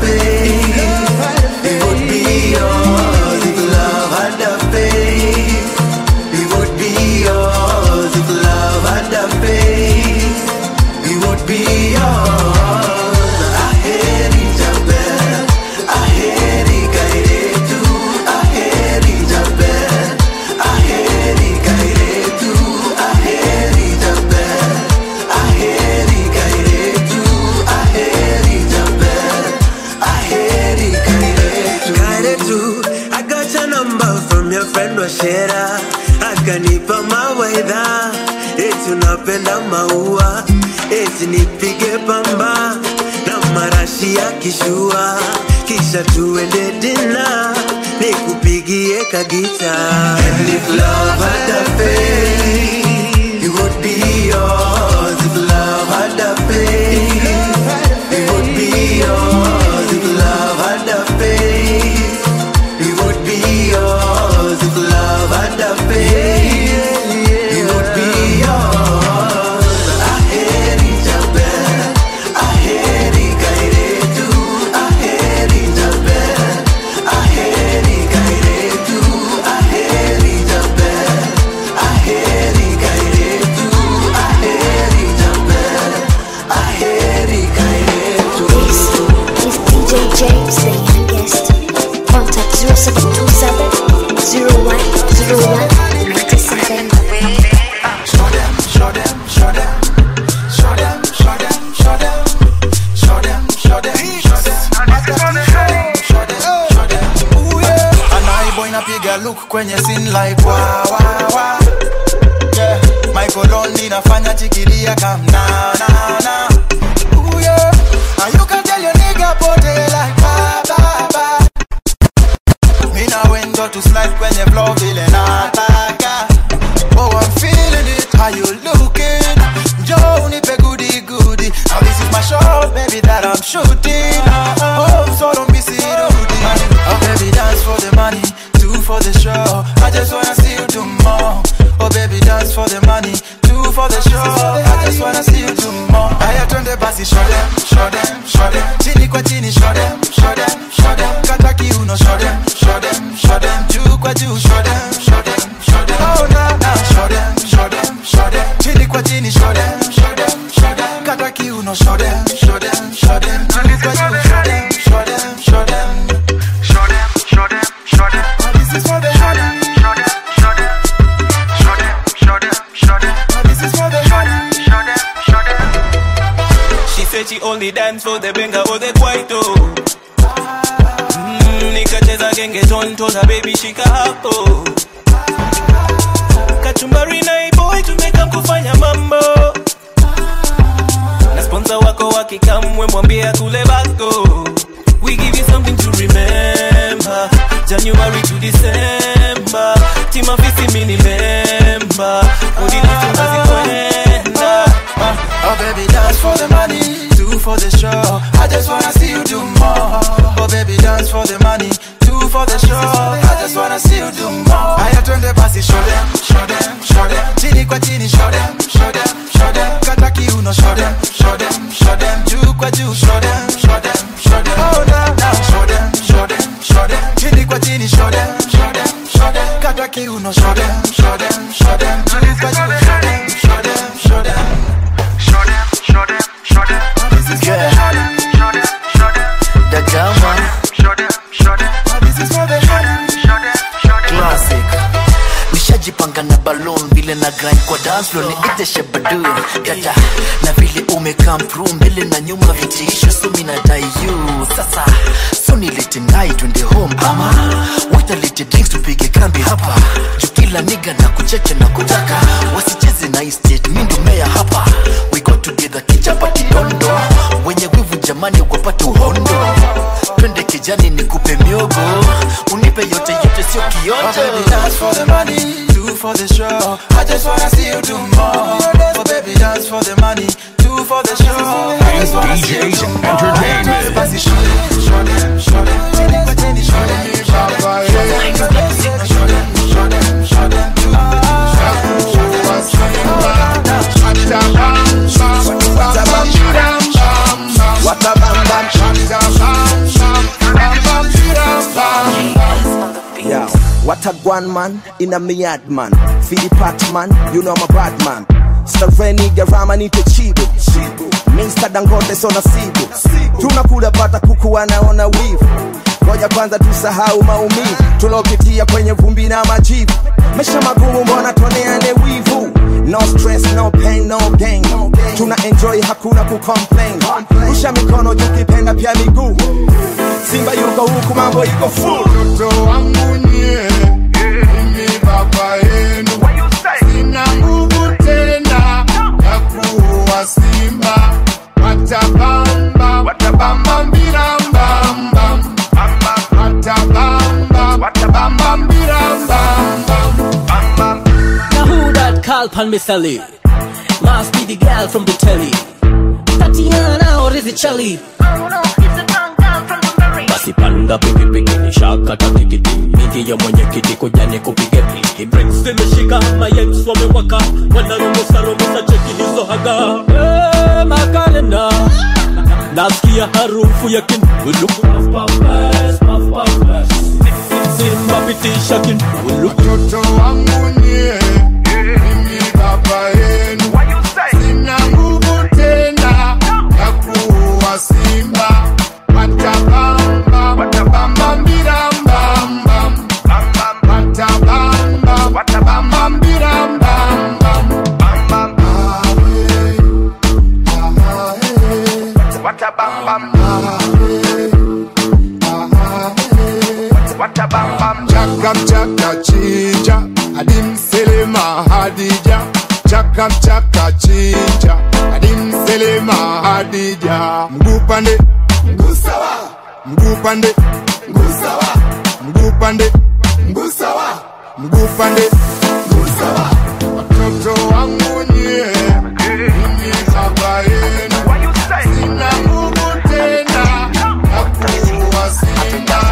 Speaker 4: face, it would be yours. If love had a face, it would be yours. If love had a face, it would be yours. Aheri Jabel, Aheri Kairetu, Aheri Jabel, Aheri Kairetu, Aheri Jabel, Aheri Kairetu, Aheri Jabel, Aheri Kairetu. Kairetu, I got your number from your friend Washera, akanipa mawaidha, eti unapenda maua, eti nipige pamba na marashi ya kishua, kisha tuende dina, nikupigie kagita. And if love had a face, it would be yours. If love had a face, it would be yours. If love had a face, it would be yours. If love had a face, it would be yours. Aheri Jabel, Aheri Kairetu, Aheri Jabel, Aheri Kairetu, Aheri Jabel, Aheri Kairetu, Aheri Jabel, Aheri Kairetu.
Speaker 8: This is DJ James, the youngest. Contact 0727 0101 97.
Speaker 19: Show them, show them, show them, show them, show them, show them, show them, show them, show them, show them, show them. Ooh yeah. Anai boy napiga look kwenye scene like wa wa wa. Yeah. Michael Ondi nafanya chikilia kam na na na. Ooh yeah. And you can tell your nigga pote like ba ba ba. Mi na wendo to slide kwenye flow vile nataka. Oh, I'm feeling it. How you looking? Joe, nipe goody goody. Now this is my shot, baby, that I'm shooting. Oh, so don't be silly. Oh, baby, dance for the money, two for the show. I just wanna see you do more. Oh, baby, dance for the money, two for the show. I just wanna see you do more. Haya, twende basi, show them, show them, show them. Chini kwa chini, show them, show them, show them. Kata kiuno, show them, show them, show them. Juu kwa juu, show them, show them, show them. Oh, na na, show them, show them, show them. Chini kwa chini, show them, show them, show them. Kata kiuno, show them, show them, show them. Juu kwa juu, show them, show them, show them. Show them, show them, show them. Oh, this is for the show them, show them, show them. Show them, show them, show them. Oh, this is for the show them, show them, show them.
Speaker 2: She said she only dance for the benga or the kwaito mm, nikacheza genge tontoza baby shika hapo kachumbari na iboy tumeka kufanya mambo na sponsor wako wakikamwe mwambie kule bako we give you something to remember january to december timafisi mini member udilifungazikwenda
Speaker 19: Oh baby, dance for the money, two for the show. I just wanna see you do more. Oh baby, dance for the money, two for the show. I just wanna see you do more. Haya twende basi, show them, show them, show them. Chini kwa chini, show them, show them, show them. Kata kiuno, show them, show them, show them. Juu kwa juu, show them, show them, show them. Oh na na, show them, show them, show them. Chini kwa chini, show them, show them, show them. Kata kiuno, show them, show them, show them. Juu kwa juu, show them, show them, show them. Show them, show them, show them. This is for the show them, show them, show them.
Speaker 15: The Gama
Speaker 19: Show them, show them. This is for the show them, show them, show them.
Speaker 15: Classic nishajipanga na balloon vile na grind kwa dance floor niite shabadu dada na vile ume come through mbele na nyuma vitisho so mina dai you sasa so nilete nai twende home ama watalete drinks tupige kambi hapa juu kila niga na kucheche na kutaka wasicheze na hii state mi ndo meya hapa we got together kichapa kidondo wenye wivu jamani wapate uhondo twende kijani nikupe miogo unipe yote yote sio
Speaker 19: Oh,
Speaker 15: kionjo
Speaker 19: baby, dance for the money, two for the show. I just wanna see you do more. Oh, baby, dance for the money, two for the show. I just wanna see you do more.
Speaker 5: What a one man in a miad man. Fili pat man, you know I'm a bad man. Starveni garama nite chibu. Mr. Dangote sona sibu. Tunakula pata kuku wanaona wivu. Ngoja kwanza tusahau maumivu tulopitia kwenye vumbi na majivu. Maisha magumu, mbona tuoneane wivu? No stress, no pain, no gain. Tuna enjoy, hakuna kucomplain. Rusha mikono juu, kipenda pia miguu. Simba yuko huku, mambo iko full.
Speaker 14: Mtoto wangu nyie, mimi baba yenu, sina nguvu tena ya kuwa simba. Watabamba, watabamba mbira mbamba, watabamba, watabamba mbira mbamba.
Speaker 2: Now who that call pan me Sally? Must be the girl from the telly. Tatiana or is it Shelly? basi panda pikipiki ni shaka takikiti miti ya mwenyekiti kuja ni kupige piki Bricks zimeshika mayengs wamewaka wanarumusa rumusa cheki hizo haga hey, makalenda nasikia harufu ya kindulu simba pitisha kindulu
Speaker 14: Mtoto wangu nyie, mimi baba yenu, sina nguvu tena ya kuwa simba. Watabamba, watabamba mbira mbamba, watabamba, watabamba mbira mbamba. Chaka chaka chinja, adim selema hadija. Chaka chaka chinja, adim selema hadija. Mguu pande, mguu sawa. Mguu pande, mguu sawa. Mguu pande, mguu sawa. Mguu pande, mguu sawa. Watoto wangu nyie, mimi baba yenu. Sina nguvu tena ya kuwa simba.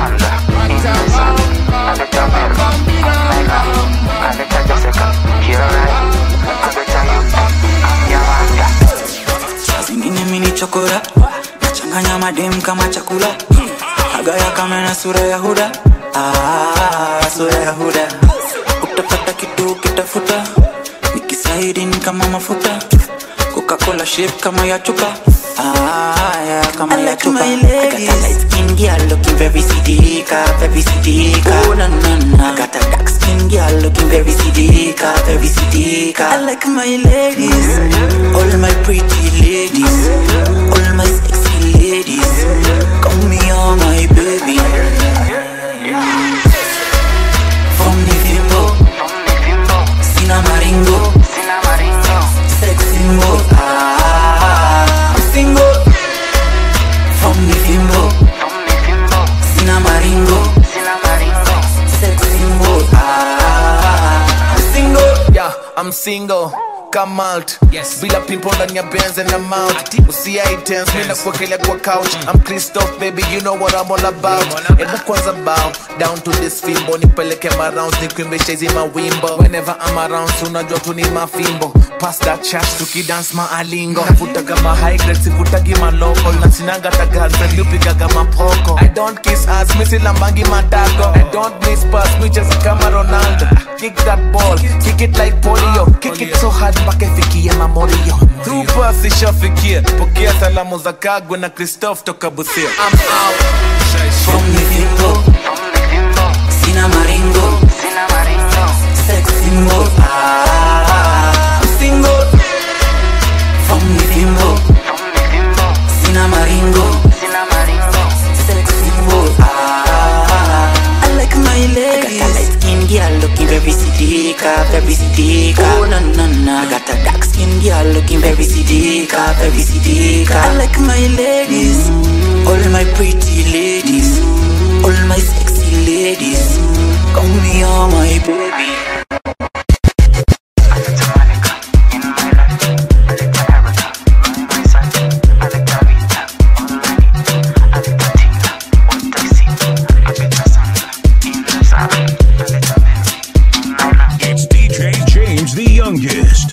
Speaker 6: zingine mini chokora nachanganya madem kama chakula agaya kama na sura ya huda ah, sura ya huda utapata kitu kitafuta nikisaidi ni kama mafuta coca-cola shape kama ya chupa ah, yeah, kama ya chupa I got a light skin girl looking very sidika very sidika oh na na na I got a dark skin girl looking very sidika very sidika I like my ladies all my pretty ladies all my sexy ladies call me all my baby from the fimbo sina maringo sexy mo ah I'm single from the fimbo sina maringo sexy mo ah I'm single
Speaker 7: yeah, I'm single come out yes. bila pimpo ndani ya benz and I'm out usiai tense mimi nakuwekelea kwa couch I'm Christoph baby you know what I'm all about hebu kwanza bow down to this fimbo nipeleke marounds nikuimbisha hizi mawimbo whenever I'm around so unajua tu ni mafimbo pass that chat tukidance maalingo navuta kama high grade sivutagi maloko na sinanga ta girlfriend upigaga mapoko I don't kiss ass mi silambangi matako I don't miss pass mi cheza kama Ronaldo kick that ball kick it like polio kick it so hard mpaka ifikie mamorio tupa sishafikia pokea salamu za kagwe na Christoph toka Busia I'm out
Speaker 6: from the fimbo sina maringo sexy mo ah I'm single from the fimbo sina maringo sexy mo ah I like my ladies I got a light skin girl looking very sidika very sidika oh na na na I got a dark skin girl looking very sidika very sidika I like my ladies all my pretty ladies all my sexy ladies call me all my baby
Speaker 3: It's DJ James the youngest.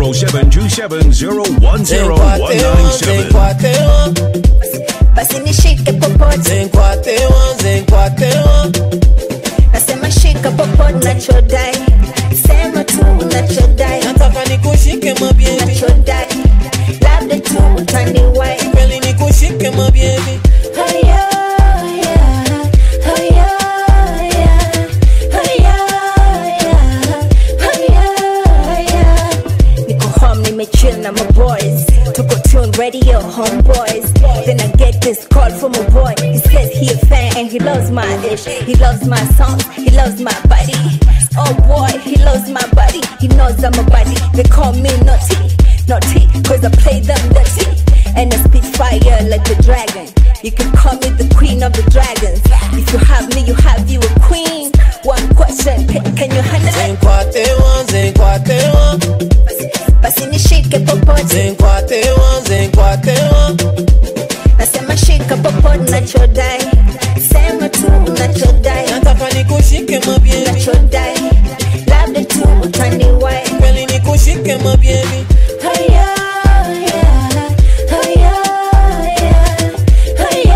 Speaker 3: 0727010197.
Speaker 23: basi nishike popote nasema shika popote popote unachodai sema tu unachodai
Speaker 2: nataka nikushike mabiebi
Speaker 23: unachodai labda tu utaniwai
Speaker 2: kweli nikushike mabiebi
Speaker 23: Haya, haya, haya, haya, haya, haya. Niko home nimechill na my boys tuko tune radio homeboys then i get this call from a boy he says he a fan and he loves my ish he loves my songs he loves my body oh boy he loves my body he knows i'm a body they call me naughty naughty cause i play them dirty and i spit fire like a dragon you can call me the queen of the dragons if you have me you have you a queen one question can can you handle it
Speaker 2: zenkwatewa zenkwatewa
Speaker 23: basi nishike popote
Speaker 2: zenkwatewa zenkwatewa
Speaker 23: nasema shika popote nachodai sema tu unachodai
Speaker 2: nataka nikushike mabiebi
Speaker 23: nachodai labda tu utaniwai
Speaker 2: kweli nikushike mabiebi
Speaker 23: haya haya haya haya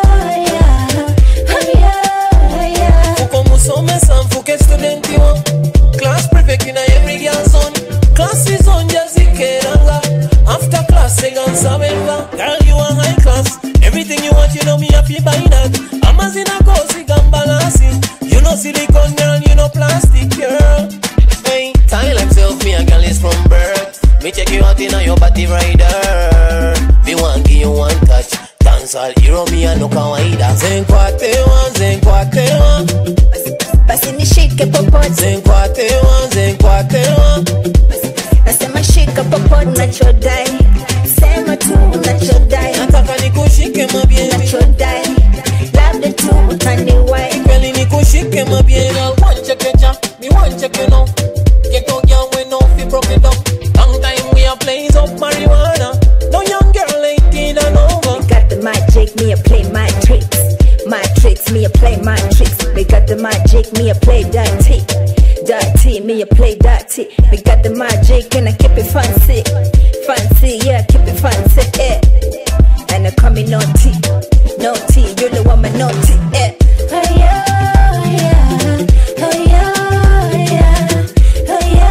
Speaker 23: haya haya
Speaker 2: uko musomesa mfuke studenti wa class prefect na every girl son class is on jazikeranga after class egansabenga girl you are high class everything you want you know me happy buy that amazina kosi gambalasi you know silicone girl you know plastic girl hey tell himself me a girl is from birth me check you out in your body rider me want give you one touch dance all hero me a no kawaida zenkwatewa zenkwatewa
Speaker 23: basi nishike popote
Speaker 2: zenkwatewa zenkwatewa
Speaker 23: nasema shika popote nachodai sema tu unachodai
Speaker 2: nataka nikushike mabiebi
Speaker 23: nachodai labda tu utaniwai
Speaker 2: kweli nikushike mabiebi wanchekecha mi wancheke no Ghetto girl we no fi broke it down long time we a blaze up marijuana no young girl 18 and over
Speaker 23: got the magic me a play my tricks my tricks me a play my tricks they got the magic me a play dirty dirty me a play dirty we got the magic and I keep it fancy fancy yeah keep it fancy yeah and I call me naughty naughty you the one my naughty yeah Hiya, hiya, hiya, hiya, hiya,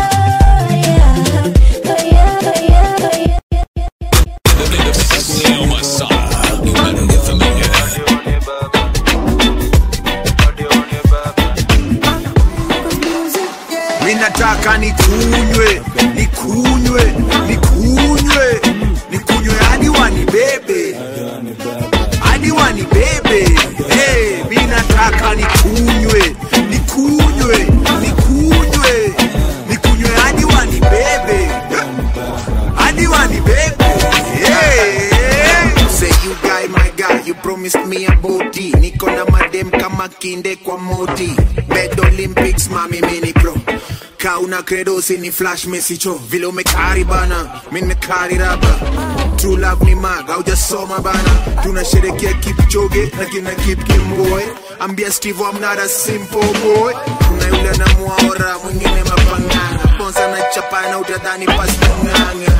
Speaker 23: hiya, hiya, hiya, hiya.
Speaker 11: mi nataka nikunywe nikunywe nikunywe nikunywe hadi wanibebe hadi wanibebe hey, mi nataka nikunywe nikunywe nikunywe nikunywe hadi wanibebe hadi wanibebe hey. Say you guy my guy you promised me a booty niko na madem kama kinde kwa moti bed olympics mami mini pro kauna credo usini flash mesicho vile umekari bana mi nimekari raba true love ni mag haujasoma bana tunasherekea kipchoge na kina kip kimboy ambia steve I'm not a simple boy kuna yule anamwaora mwingine mapangana ponsa na chapana utadhani pastanganga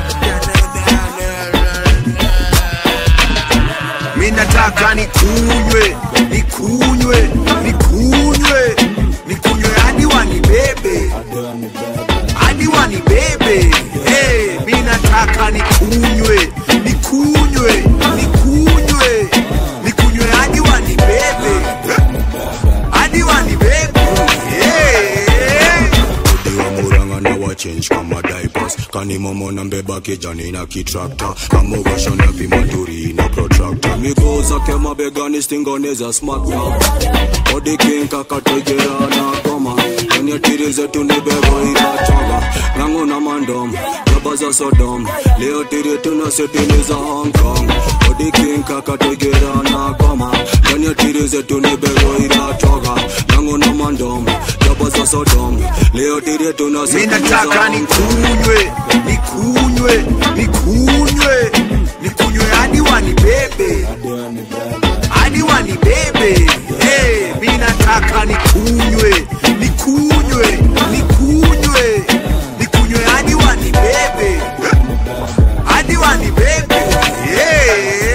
Speaker 11: mi nataka nikunywe nikunywe nikunywe nikunywe hadi wanibebe hadi wanibebe hey, mi nataka nikunywe nikunywe nikunywe nikunywe hadi wanibebe hadi wanibebe hey.
Speaker 22: Odiwa muranga na wachange kama diapers kanimomo na mbeba kijani na kitrakta kamogasha na vimaturi na protractor miguu zake mabegani stingoneza smakta odikinka kategera na koma kwenye tiri zetu ni bebo inachonga ngangu na mandom jaba za sodom leo tiri tuna setini za hong kong odikinka kategera na koma kwenye tiri zetu ni bebo inachonga ngangu na mandom jaba za sodom leo tiri tuna
Speaker 11: mi
Speaker 22: setini za
Speaker 11: nataka
Speaker 22: hong kong
Speaker 11: nikunywe nikunywe nikunywe nikunywe hadi wanibebe hadi wanibebe hey, mi nataka nikunywe nikunywe nikunywe nikunywe hadi wanibebe hadi wanibebe hey.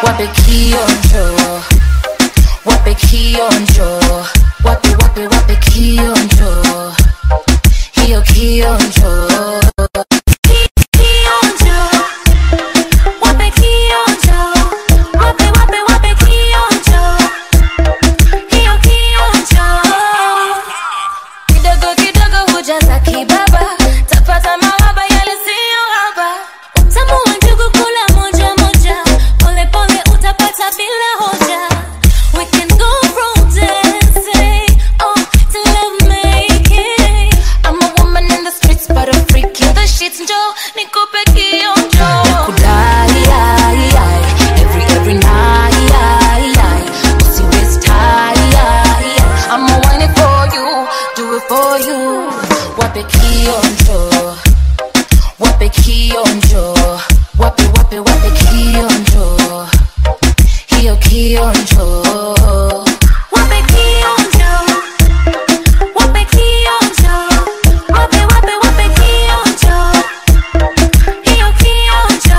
Speaker 10: wape kionjo wape kionjo wape wape wape kionjo hiyo kionjo Ki- kionjo wape kionjo wape wape wape kionjo hiyo kionjo kidogo kidogo hujaza kibaba tapata mawaba yale siyo haba utamu wa njugu kula moja moja pole pole utapata bila hoja we can go from dancing oh to love making I'm a woman in the streets but a freak in the sheets njo nikupe kionjo nakudai ai, ai, every every night ai, ai. Usi waste time, ai, ai. I'm a whine it for you do it for you wape kionjo wape kionjo wape wape wape kionjo hiyo kionjo wape kionjo wape kionjo wape wape wape kionjo hiyo kionjo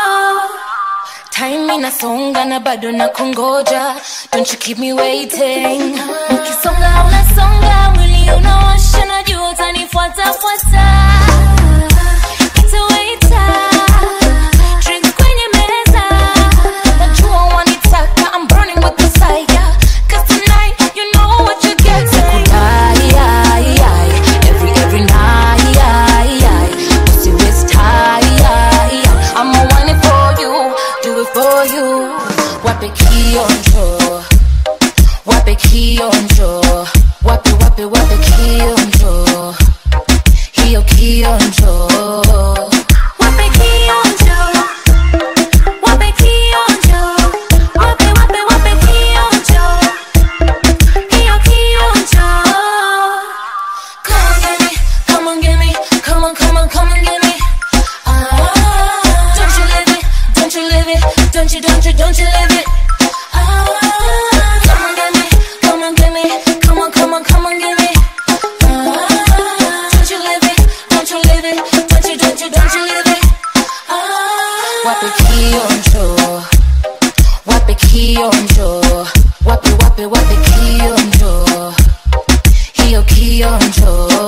Speaker 10: time inasonga na bado na kungoja don't you keep me waiting ukisonga unasonga mwili unaosha najua utanifuata fuata Nitawaita, drinks kwenye meza. Najua wanitaka, I'm burning with desire. 'Cause tonight, you know what you're getting. Sikudai, ai, ai, every, every night, ai, ai. Usi waste time, ai, ai. I'ma want it for you, do it for you. Wape kionjo, wape kionjo, wape wape wape kionjo, hiyo kionjo. Wape kionjo, wape kionjo, wape wape wape kionjo, hiyo kionjo. Come on, get me, come on, get me, come on, come on, come on, get me. Ah, don't you live it, don't you live it, don't you, don't you, don't you live it. Ah, come on, get me, come on, get me, come on, come on, come on, get me. Ah, don't you live it, don't you live it, don't you, don't you, don't you live it. Ah, wape kionjo, wape kionjo, wape wape wape kionjo, hiyo kionjo.